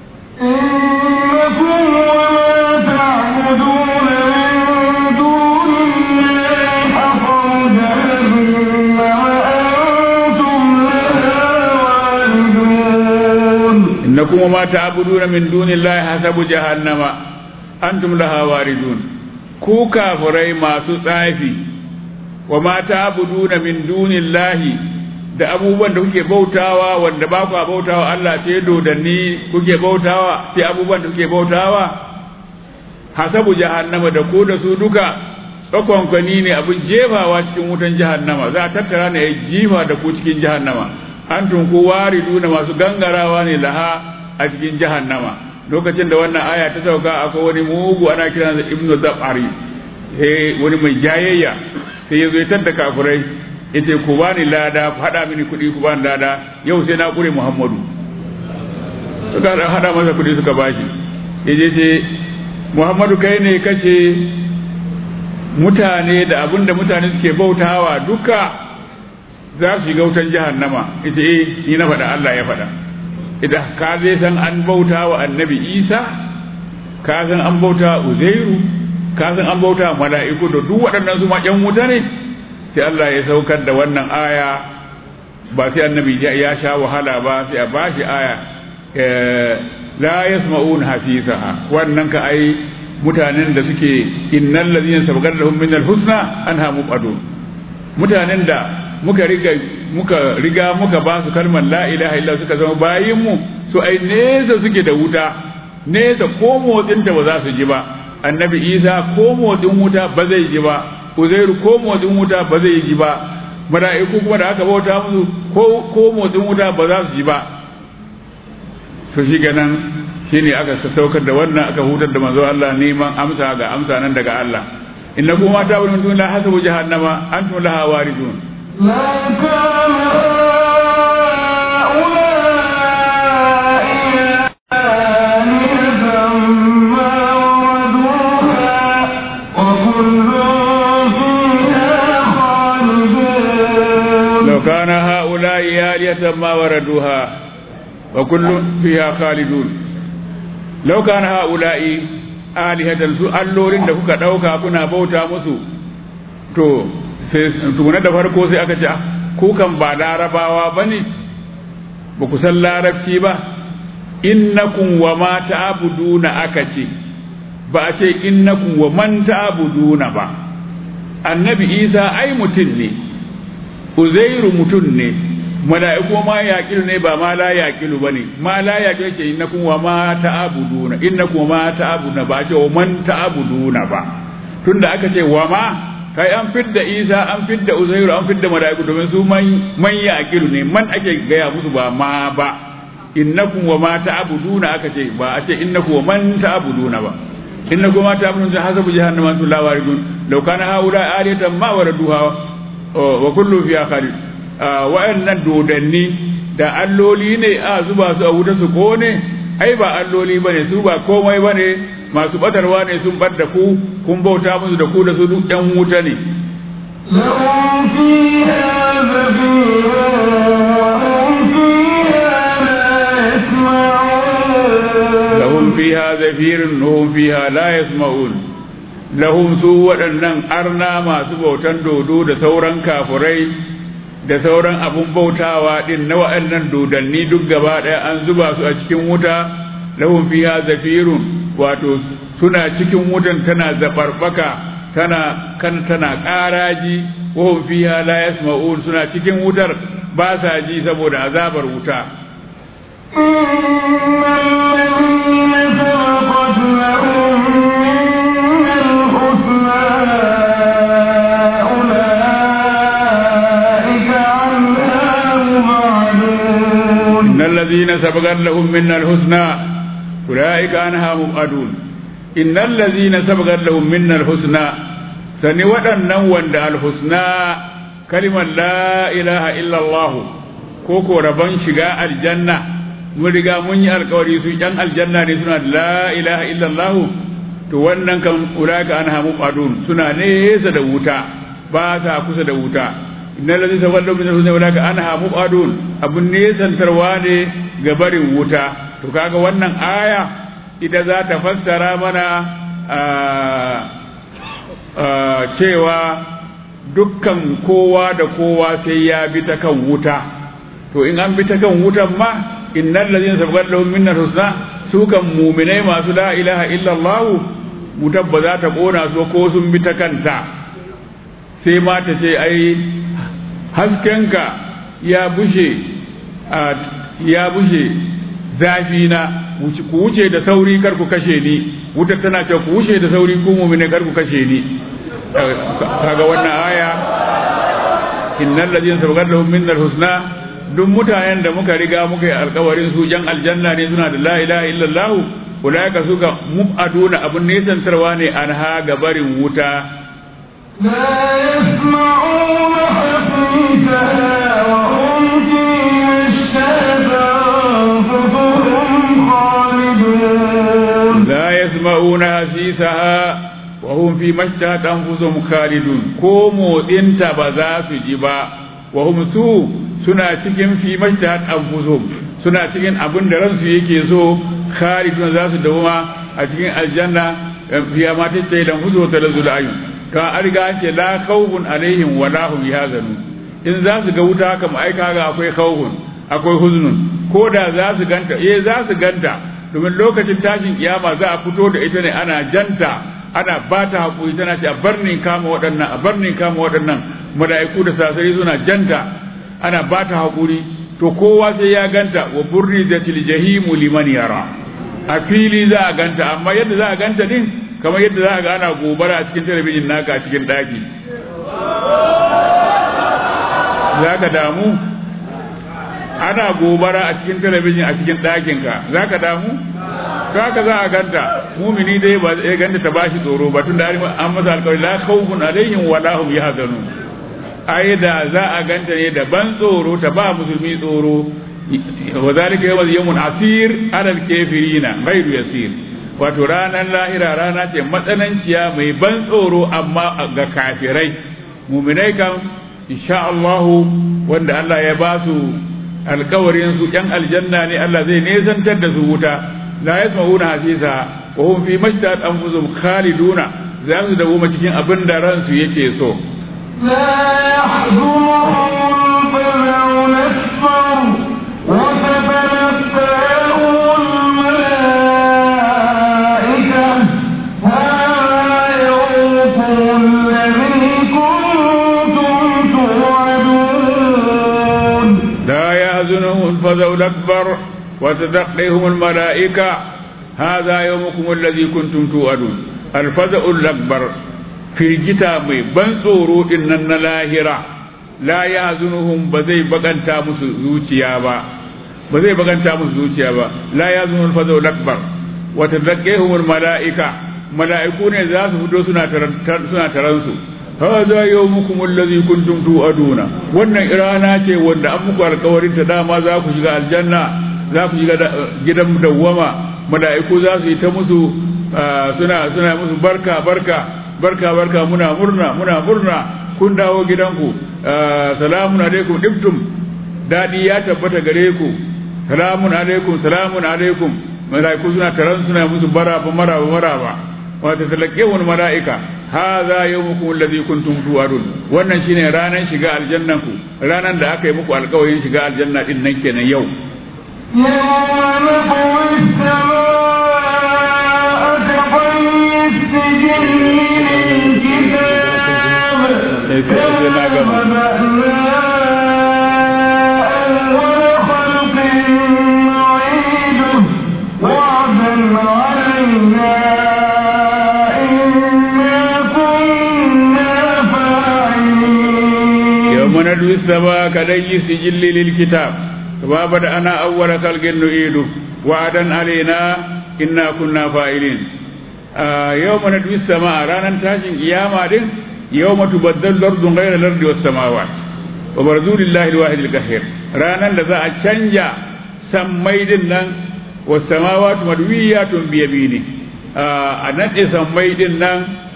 إنكم وما تعبدون من دون الله حصب جهنم وأنتم لها واردون إنكم وما تعبدون من دون الله حسب جهنم أنتم لها واردون ku kafirai masu tsafi wa ma ta'buduna min dunillahi da abubuwan da kuke bautawa wanda ba ku bautawa Allah sai dodanni kuke bautawa sai abubuwan da kuke bautawa hasabu jahannama da ku da su duka tsakonkwani ne abin jefawa cikin wutan jahannama za a tattara ne ya jifa da ku cikin jahannama antum ku wariduna masu gangarawa ne laha a cikin jahannama lokacin da wannan aya ta sauka akwai wani mugu ana kiran sa ibnu zabari eh wani mai jayayya sai ya zo ya tadda kafirai yace ku bani lada ku hada mini kuɗi ku bani lada yau sai na kure muhammadu suka hada masa kuɗi suka bashi yaje ce muhammadu kai ne kace mutane da abin da mutane suke bautawa duka za su shiga wutan jahannama ita eh ni na faɗa Allah ya faɗa idan ka zai san an bauta wa annabi isa ka san an bauta wa uzairu ka san an bauta wa mala'iku da duk waɗannan su ma ƴan wuta ne sai Allah ya saukar da wannan aya ba sai annabi ya sha wahala ba sai a bashi aya la yasma'un hafisaha wannan ka ai mutanen da suke innal ladina sabaqat lahum min al-husna anha mubadun mutanen da muka riga muka riga muka ba su kalmar la ilaha illa suka zama bayin mu su ai nesa suke da wuta nesa ko motsin ta ba za su ji ba annabi isa ko motsin wuta ba zai ji ba uzairu ko motsin wuta ba zai ji ba mala'iku kuma da aka bauta musu ko ko motsin wuta ba za su ji ba to shi ganan shine aka saukar da wannan aka hutar da manzo Allah neman amsa ga amsa nan daga Allah inna kuma ta wani mutum la hasabu jahannama antum laha waridun لا كان هؤلاء آلهة ما وردوها وكل فيها خالدون لو كان هؤلاء آلية ما وردوها وكل فيها خالدون لو كان هؤلاء آلهة su allolin da kuka ɗauka kuna bauta musu to sai tukuna da farko sai aka ce ah, ku kan ba larabawa ba ne ba ku san larabci ba innakum wa ma ta'buduna aka ce ba a ce innakum wa man ta'buduna ba annabi isa ai mutum ne uzairu mutum ne mala'iku ma yaqilu ne ba ma la yaqilu bane ma la yaqilu yake innakum wa ma ta'buduna innakum wa ma ta'buduna ba a ce wa man ta'buduna ba tunda aka ce wa ma kai an fidda isa an fidda uzairu an fidda mala'iku domin su man man yaqilu ne man ake gaya musu ba ma ba innakum wa ma ta'buduna aka ce ba a ce innakum wa man ta'buduna ba innakum ma ta'buduna hasabu jahannama antum la waridun law kana haula aliyatan ma waraduha wa kullu fiha khalid wa'annan dodanni da alloli ne a zuba su a wuta su kone ai ba alloli bane su ba komai bane masu batarwa ne sun bar da ku kun bauta musu da ku da su duk ɗan wuta ne لهم فيها زفير وهم فيها لا يسمعون lahum fiha zafirun hum fiha la yasma'un lahum su waɗannan arna masu bautan dodo da sauran kafurai da sauran abun bautawa din na waɗannan dodanni duk gaba ɗaya an zuba su a cikin wuta lahum fiha zafirun wato suna cikin wutan tana zabarbaka tana kan tana ƙaraji wa hum fiha la yasma'un suna cikin wutar ba sa ji saboda azabar wuta إن الذين سبقت لهم من الحسنى أولئك عنها مبعدون إن الذين سبقت لهم منا الحسنى أولئك عنها مبعدون إن الذين سبقت لهم منا الحسنى sani waɗannan wanda alhusna kalimar la ilaha illallah ko ko rabon shiga aljanna mun riga mun yi alkawari su yan aljanna ne suna da la ilaha illallah to wannan kan ulaka an hamu qadun suna nesa da wuta ba sa kusa da wuta innal ladina tawallaw min husna ulaka an hamu qadun abun nesantarwa ne ga barin wuta to kaga wannan aya ita za ta fassara mana cewa dukkan kowa da kowa sai ya bi ta kan wuta to in an bi ta kan wutan ma innal ladina sabaqat lahum minna husna su kan mu'minai masu la ilaha illa Allah wutar ba za ta kona su ko sun bi ta kanta sai ma ta ce ai haskenka ya bushe ya bushe zafi na ku wuce da sauri kar ku kashe ni wutar tana ce ku wuce da sauri ku mu'mine kar ku kashe ni kaga wannan aya innal ladina sabaqat lahum minnal husna duk mutanen da muka riga muka yi alkawarin su jan aljanna ne suna da la ilaha illallah ulaika suka mubaduna abun nesantarwa ne an ha gabarin wuta لا يسمعون حسيسها وهم فيها اشتهت أنفسهم خالدون la yasma'una hasisaha wa hum fi mashtahat anfusuhum khalidun ko motsinta ba za su ji ba wa hum su suna cikin fi mashtahat anfusuhum suna cikin abin da ransu yake so khalidun za su dawoma a cikin aljanna fiya ma ta tsaye da huzo ta lazul ayun ka an riga an ce la khawfun alaihim wa la hum yahzanun in za su ga wuta kam ai kaga akwai khawfun akwai huznun ko da za su ganta eh za su ganta domin lokacin tashin kiyama za a fito da ita ne ana janta ana ba ta haƙuri tana ce a barnin kama waɗannan a barnin kama waɗannan mala'iku da sasari suna janta ana ba ta haƙuri to kowa sai ya ganta wa burri da jahimu liman yara a fili za a ganta amma yadda za a ganta din kamar yadda za a ga ana gobara a cikin talabijin naka a cikin ɗaki za ka damu ana gobara a cikin talabijin a cikin ɗakinka za ka damu to haka za a ganta mumini dai ba zai ganta ta bashi tsoro ba tun da an masa alƙawari la khawfun alaihim wa la hum yahzanun ai da za a ganta ne da ban tsoro ta ba musulmi tsoro wa zalika yawm yawmun asir alal kafirina ghairu yasir wato ranar lahira rana ce matsananciya mai ban tsoro amma ga kafirai muminai kan insha Allah wanda Allah ya ba su alkawarin su yan aljanna ne Allah zai nesantar da su wuta la yasma'una hasisa wa hum fi majtad anfusum khaliduna za su dawo cikin abin da ransu yake so لا يحزنهم الفزع الأكبر وتتلقاهم الملائكة هذا يومكم الذي كنتم توعدون لا يحزنهم الفزع الأكبر وتدقيهم الملائكة هذا يومكم الذي كنتم توعدون الفزع الأكبر firgita mai ban tsoro din nan na lahira la ya zunuhum ba zai baganta musu zuciya ba ba zai baganta musu zuciya ba la ya zunuhum fazau akbar wa tadaqihum malaika mala'iku ne za su fito suna suna taran su hadha yawmukum allazi kuntum tu'aduna wannan irana ce wanda an muku alƙawarin ta dama za ku shiga aljanna za ku shiga gidan dawwama mala'iku za su yi ta musu suna suna musu barka barka barka barka muna murna muna murna kun dawo gidanku salamun alaikum dibtum dadi ya tabbata gare ku salamun alaikum salamun alaikum malaiku suna taran suna musu baraba maraba maraba wa tatalaqawun malaika hadha yawmukum alladhi kuntum tu'adun wannan shine ranan shiga aljannan ku ranan da aka yi muku alƙawarin shiga aljanna din nan kenan yau يوم نطوي السماء كطي السجل للكتاب كما بدأنا أول خلق نعيده وعدا علينا إنا كنا فاعلين يوم ندوي السماء كدي سجل للكتاب كما بدأنا أول خلق نعيده وعدا علينا إنا كنا فاعلين آه يوم ندوي السماء رانا تاشن قيامة دين يوم تبدل الأرض غير الأرض والسماوات وبرزوا لله الواحد القهير رانا لذا أتشنجا سميدن نن والسماوات مدويات بيمينه آه أنتي سميدن نن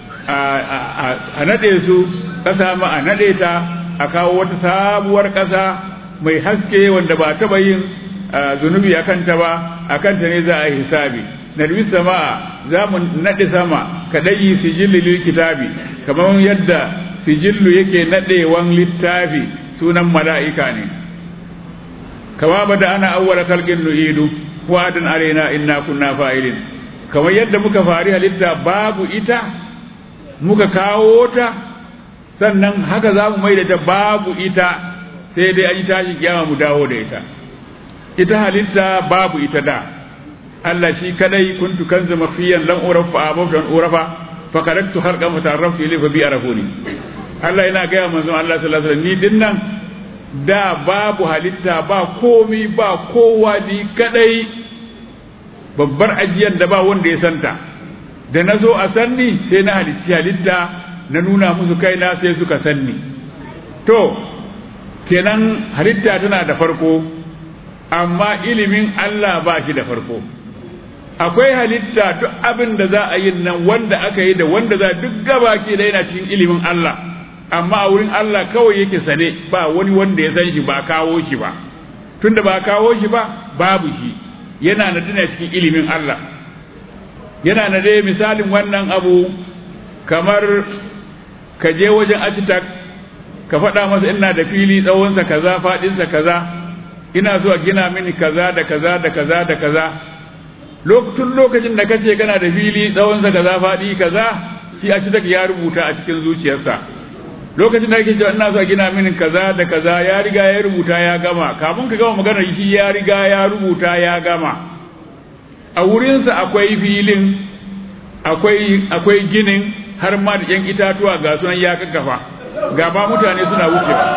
a naɗe su ƙasa ma a naɗe ta a kawo wata sabuwar ƙasa mai haske wanda ba taɓa yin zunubi a kanta ba a kanta ne za a yi hisabi nadwi sama'a za mu naɗe sama ka ɗayi sijilli lil kitabi kamar yadda sijillu yake naɗewan littafi sunan mala'ika ne kama ba da ana awwala kalgin nu'idu wa'adin alaina inna kunna fa'ilin kamar yadda muka fari halitta babu ita muka kawo ta sannan haka za mu mai da ta babu ita sai dai an yi tashi kiyama mu dawo da ita ita halitta babu ita da Allah shi kadai kuntu kanzu mafiyan lam uraf fa abawtu an urafa fa karaktu harqa mutarraf ilayhi fa bi arafuni Allah yana ga manzon Allah sallallahu alaihi wasallam ni dinnan da babu halitta ba komi ba kowa ni kadai babbar ajiyar da ba wanda ya santa da na zo a sanni sai na halitti halitta na nuna musu kaina sai suka sanni to kenan halitta tana da farko amma ilimin Allah ba shi da farko akwai halitta duk abin da za a yi nan wanda aka yi da wanda za duk gaba ke da yana cikin ilimin Allah amma a wurin Allah kawai yake sane ba wani wanda ya san shi ba kawo shi ba tunda ba kawo shi ba babu shi yana na tana cikin ilimin Allah yana na dai misalin wannan abu kamar ka je wajen architect ka faɗa masa ina da fili tsawonsa kaza faɗinsa kaza ina so a gina mini kaza da kaza da kaza da kaza tun lokacin da kace kana da fili tsawonsa kaza faɗi kaza shi a cikin ya rubuta a cikin zuciyarsa lokacin da kake cewa ina so a gina mini kaza da kaza ya riga ya rubuta ya gama kafin ka gama magana shi ya riga ya rubuta ya gama a wurinsa akwai filin akwai akwai ginin har ma da yan itatuwa ga sunan ya kakkafa ga ma mutane suna wucewa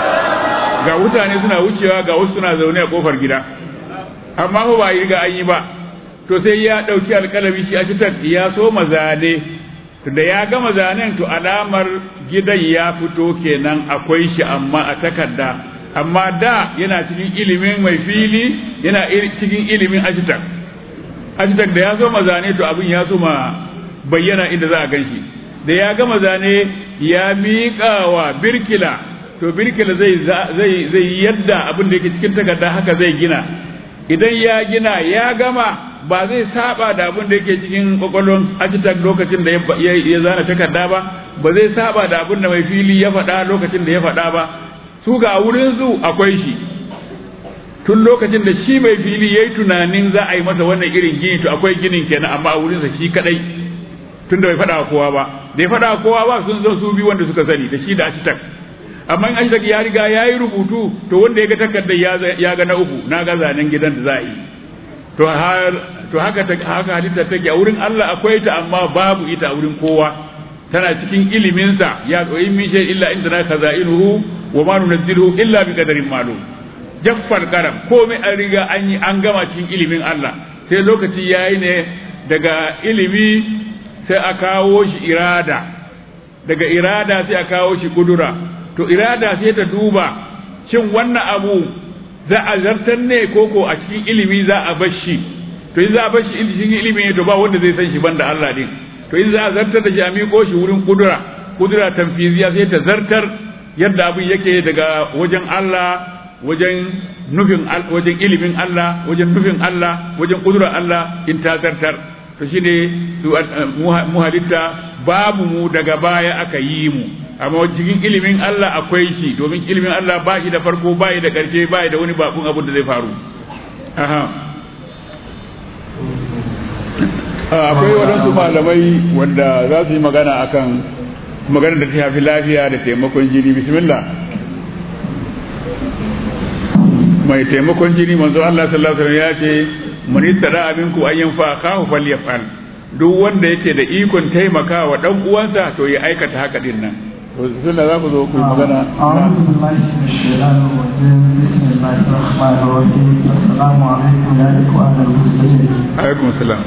ga mutane suna wucewa ga wasu suna zaune a kofar gida amma ba ba riga an yi ba to sai ya ɗauki alƙalami shi a cikin ya so mazane to da ya gama zanen to alamar gidan ya fito kenan akwai shi amma a takarda amma da yana cikin ilimin mai fili yana cikin ilimin ashitak ashitak da ya so mazane to abin ya so ma bayyana inda za a gan shi da ya gama zane ya miƙa wa birkila to birkila zai zai yadda abin da yake cikin takarda haka zai gina idan ya gina ya gama ba zai saba da abin da yake cikin kwakwalwan architect lokacin da ya zana takarda ba ba zai saba da abin da mai fili ya faɗa lokacin da ya faɗa ba su ga wurin su akwai shi tun lokacin da shi mai fili ya yi tunanin za a yi masa wannan irin gini to akwai ginin kenan amma a wurinsa shi kadai tun da bai faɗa kowa ba da ya faɗa kowa ba sun zo su bi wanda suka sani da shi da architect amma in architect ya riga ya yi rubutu to wanda ya ga takardar ya ga na uku na ga zanen gidan da za a yi to har to haka haka halitta take a wurin Allah akwai ta amma babu ita a wurin kowa tana cikin iliminsa ya tsoyi min shay illa inda na khaza'inuhu wa ma nunzilu illa bi qadarin ma'lum jaffar karam komai an riga an yi an gama cikin ilimin Allah sai lokaci yayi ne daga ilimi sai a kawo shi irada daga irada sai a kawo shi kudura to irada sai ta duba shin wannan abu za a zartar ne koko a cikin ilimi za a bar shi to in za a bar shi cikin ilimi ne to ba wanda zai san shi banda Allah din to in za a zartar da shi a miƙo shi wurin kudura kudura tanfiziya sai ta zartar yadda abin yake daga wajen Allah wajen nufin wajen ilimin Allah wajen nufin Allah wajen kudura Allah in ta zartar to shine mu halitta babu mu daga baya aka yi mu amma cikin ilimin Allah akwai shi domin ilimin Allah ba shi da farko ba shi da ƙarshe ba shi da wani bakun abin da zai faru aha akwai waɗansu malamai wanda za su yi magana akan magana da ta shafi lafiya da taimakon jini bismillah mai taimakon jini manzo Allah sallallahu alaihi wasallam ya ce man istada abinku an yanfa akahu falyafal duk wanda yake da ikon taimaka wa dan uwansa to ya aikata haka din nan suna za ku zo ku yi magana أعوذ بالله من الشيطان الرجيم بسم الله الرحمن الرحيم السلام عليكم يا إخوان المسلمين alaikum salam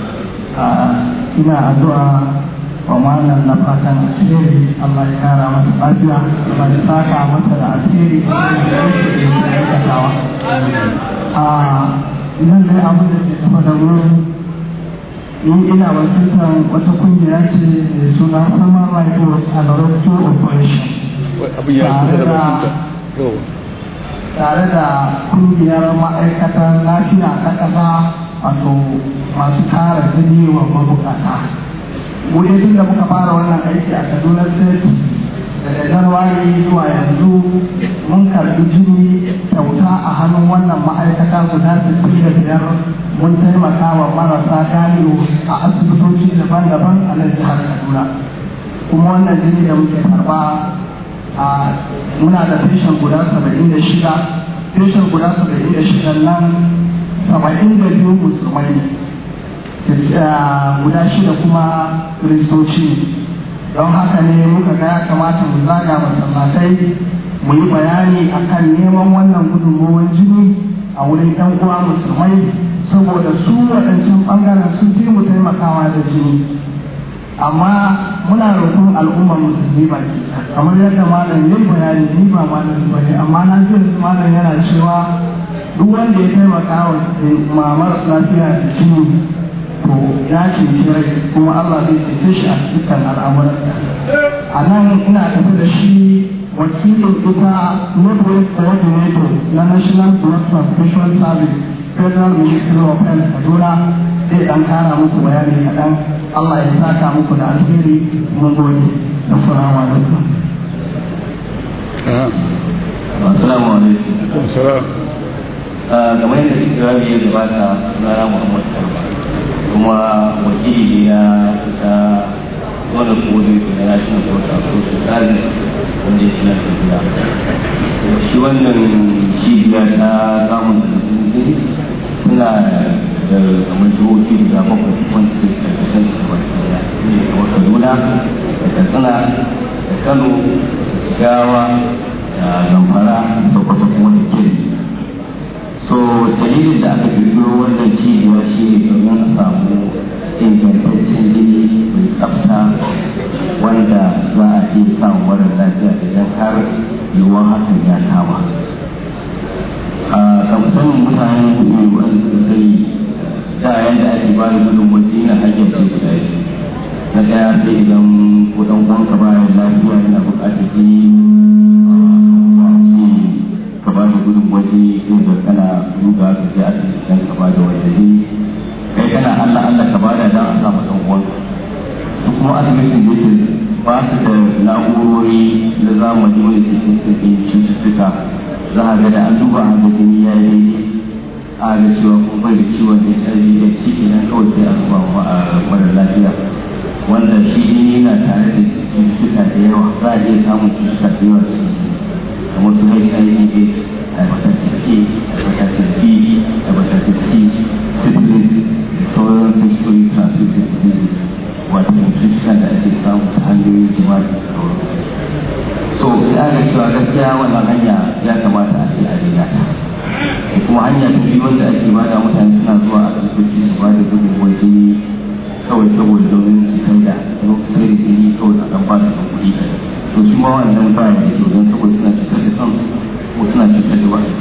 ina addu'a wa malam na fatan alheri Allah ya kara masa lafiya Allah ya saka masa da alheri da yake da aikatawa a nan dai abin da ke tafa da wurin ni ina wakiltar wata kungiya ce mai suna Human Rights Watch and Rescue Operation abin ya kusa da bakinka to tare da kungiyar ma'aikatan lafiya ta ƙasa wato masu kare jini wa mabukata wuri tun da muka fara wannan aiki a kaduna state daga januwari zuwa yanzu mun karbi jini kyauta a hannun wannan ma'aikata guda sittin da biyar mun taimaka wa marasa galiyo a asibitoci daban-daban a nan jihar kaduna kuma wannan jini da muke karba a muna da feshin guda saba'in da shida feshin guda saba'in da shida nan saba'in da biyu musulmai ne guda shida kuma kiristoci don haka ne muka ga ya kamata mu zaga masallatai mu yi bayani akan neman wannan gudunmowar jini a wurin yan uwa musulmai saboda su waɗancan ɓangaren sun fi mu taimakawa da jini amma muna roƙon al'ummar musulmi baki kamar yadda malam yin bayani ni ba malam ba ne amma na ji malam yana cewa duk wanda ya taimaka wa mamar lafiya da jini to ya ce rai kuma Allah zai cece shi a cikin al'amuran a nan ina tafi da shi wakilin ita network coordinator na national blood transfusion service federal ministry of health kaduna zai dan kara muku bayani kaɗan Allah ya saka muku da alheri mun gode assalamu alaikum Assalamu alaikum. salam game da ikirari ya gabata na Muhammad Garba. kuma wakili na ta wanda kodin da na shi na kota ko su tsari wanda ya suna tafiya shi wannan cibiya ta samun da suna da kamar jihohi guda bakwai wanda ke karkashin su ba su da ne kamar kaduna da katsina da kano da gawa da zamfara da kwata kuma da kiri so dalilin da aka kirkiro wannan cibiya shi ne domin a samu ingantaccen jini mai tsafta wanda za a iya samun mara lafiya idan har yiwuwar hakan ya kama a kamfanin mutane ne wanda suka yi da yadda ake ba da gudun wajen na hanyar ce guda na ɗaya sai idan ko ɗan uwanka bayan lafiya yana buƙatar jini ka ba da gudun waje inda kana duba ka je asibiti dan ka ba da wanda ne kai kana Allah Allah ka ba da dan a samu dan uwan su kuma asibitin da yake ba su da na'urori na zamani wanda ke cikin cututtuka za a ga da an duba a jini ya yi a ga cewa kun bai da ciwon da ya da shi idan kawai sai a zuba wa mara lafiya wanda shi jini yana tare da cututtuka da yawa za a iya samun cututtuka da yawa da su kamar su mai tsayi ne hepatitis A, hepatitis B, hepatitis C, syphilis da sauran sexually transmitted diseases wato cututtukan da ake samu ta hanyoyin jima'i da sauran so ya ga cewa gaskiya wannan hanya ya kamata a ce a daina ta da kuma hanya ta biyu wanda ake bada mutane suna zuwa asibitoci su ba da gudunmuwar jini kawai saboda domin su sai da sai da jini kawai a kan ba da kuɗi to su ma wannan ba ya da don saboda suna cutar da kansu ko suna cutar da wasu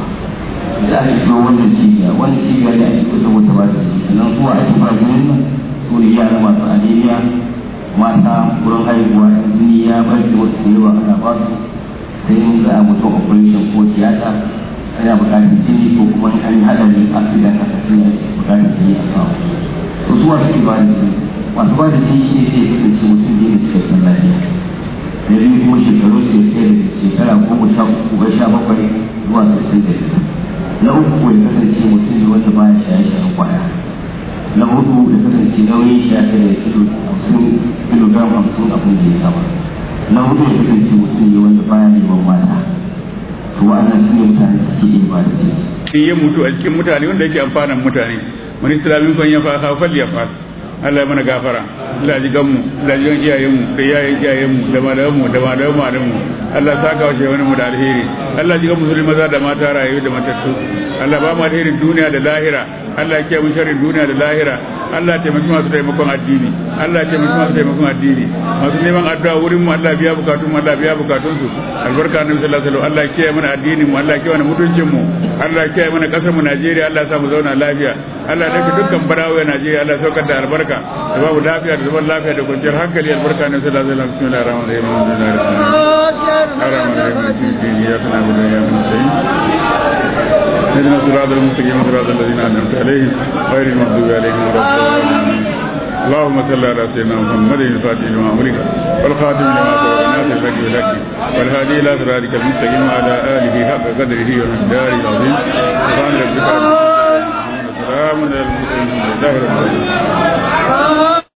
da ake shigo wannan cibiya wannan cibiya da ake kusa wata ba da su sannan zuwa ake ba jinin nan su ne yara masu anemia mata wurin haihuwa jini ya bar da wasu da yawa ana ba su sai in za a mutum operation ko tiyata ana buƙatar jini ko kuma an yi haɗari accident a kasu ne buƙatar jini a kawo to su wasu ba da jini masu ba da jini shi ne sai kasance mutum ne da cikakken lafiya da biyu kuma shekaru su ya kai da shekara goma sha uku ga sha bakwai zuwa sittin da shida na uku ya kasance mutum ne wanda baya shaye-shayen kwaya na hudu ya kasance nauyin shi ya kai da kilo hamsin kilogram hamsin abin da ya sama na hudu ya kasance mutum ne wanda baya neman mata to wa'annan su ne mutane da suke iya ba da jini in ya mutu a cikin mutane wanda yake amfanan mutane man islamin kan ya fa fal ya fa Allah ya mana gafara Allah ji ganmu Allah ji gan iyayenmu da iyayen iyayenmu da malamanmu da malaman malamanmu Allah saka wa wani mu da alheri Allah ji gan musulmi maza da mata rayu da matattu Allah ba mu alherin duniya da lahira Allah ya kiyaye mu sharrin duniya da lahira Allah ya taimaki masu taimakon addini Allah ya taimaki masu taimakon addini masu neman addu'a wurin mu Allah biya bukatun mu Allah biya bukatun su albarka annabi sallallahu alaihi wasallam Allah ya kiyaye mana addinin mu Allah ya kiyaye mana mutuncin mu Allah ya kiyaye mana kasar mu Najeriya Allah ya sa mu zauna lafiya Allah ya dace dukkan barawo Najeriya Allah ya saukar da albarka da babu lafiya da zaman lafiya da kwanciyar hankali albarka annabi sallallahu alaihi wasallam bismillahir rahmanir rahim alhamdulillahi rabbil alamin arrahmanir rahim iyyaka na'budu wa iyyaka nasta'in اهدنا الصراط المستقيم صراط الذين انعمت عليهم غير المغضوب عليهم ولا الضالين اللهم صل على سيدنا محمد الفاتح لما أمرك والخاتم لما سبق الناس الحق بالحق والهادي إلى صراطك المستقيم وعلى آله حق قدره ومقداره العظيم سبحان ربك رب العزة عما يصفون وسلام على المرسلين والحمد لله رب العالمين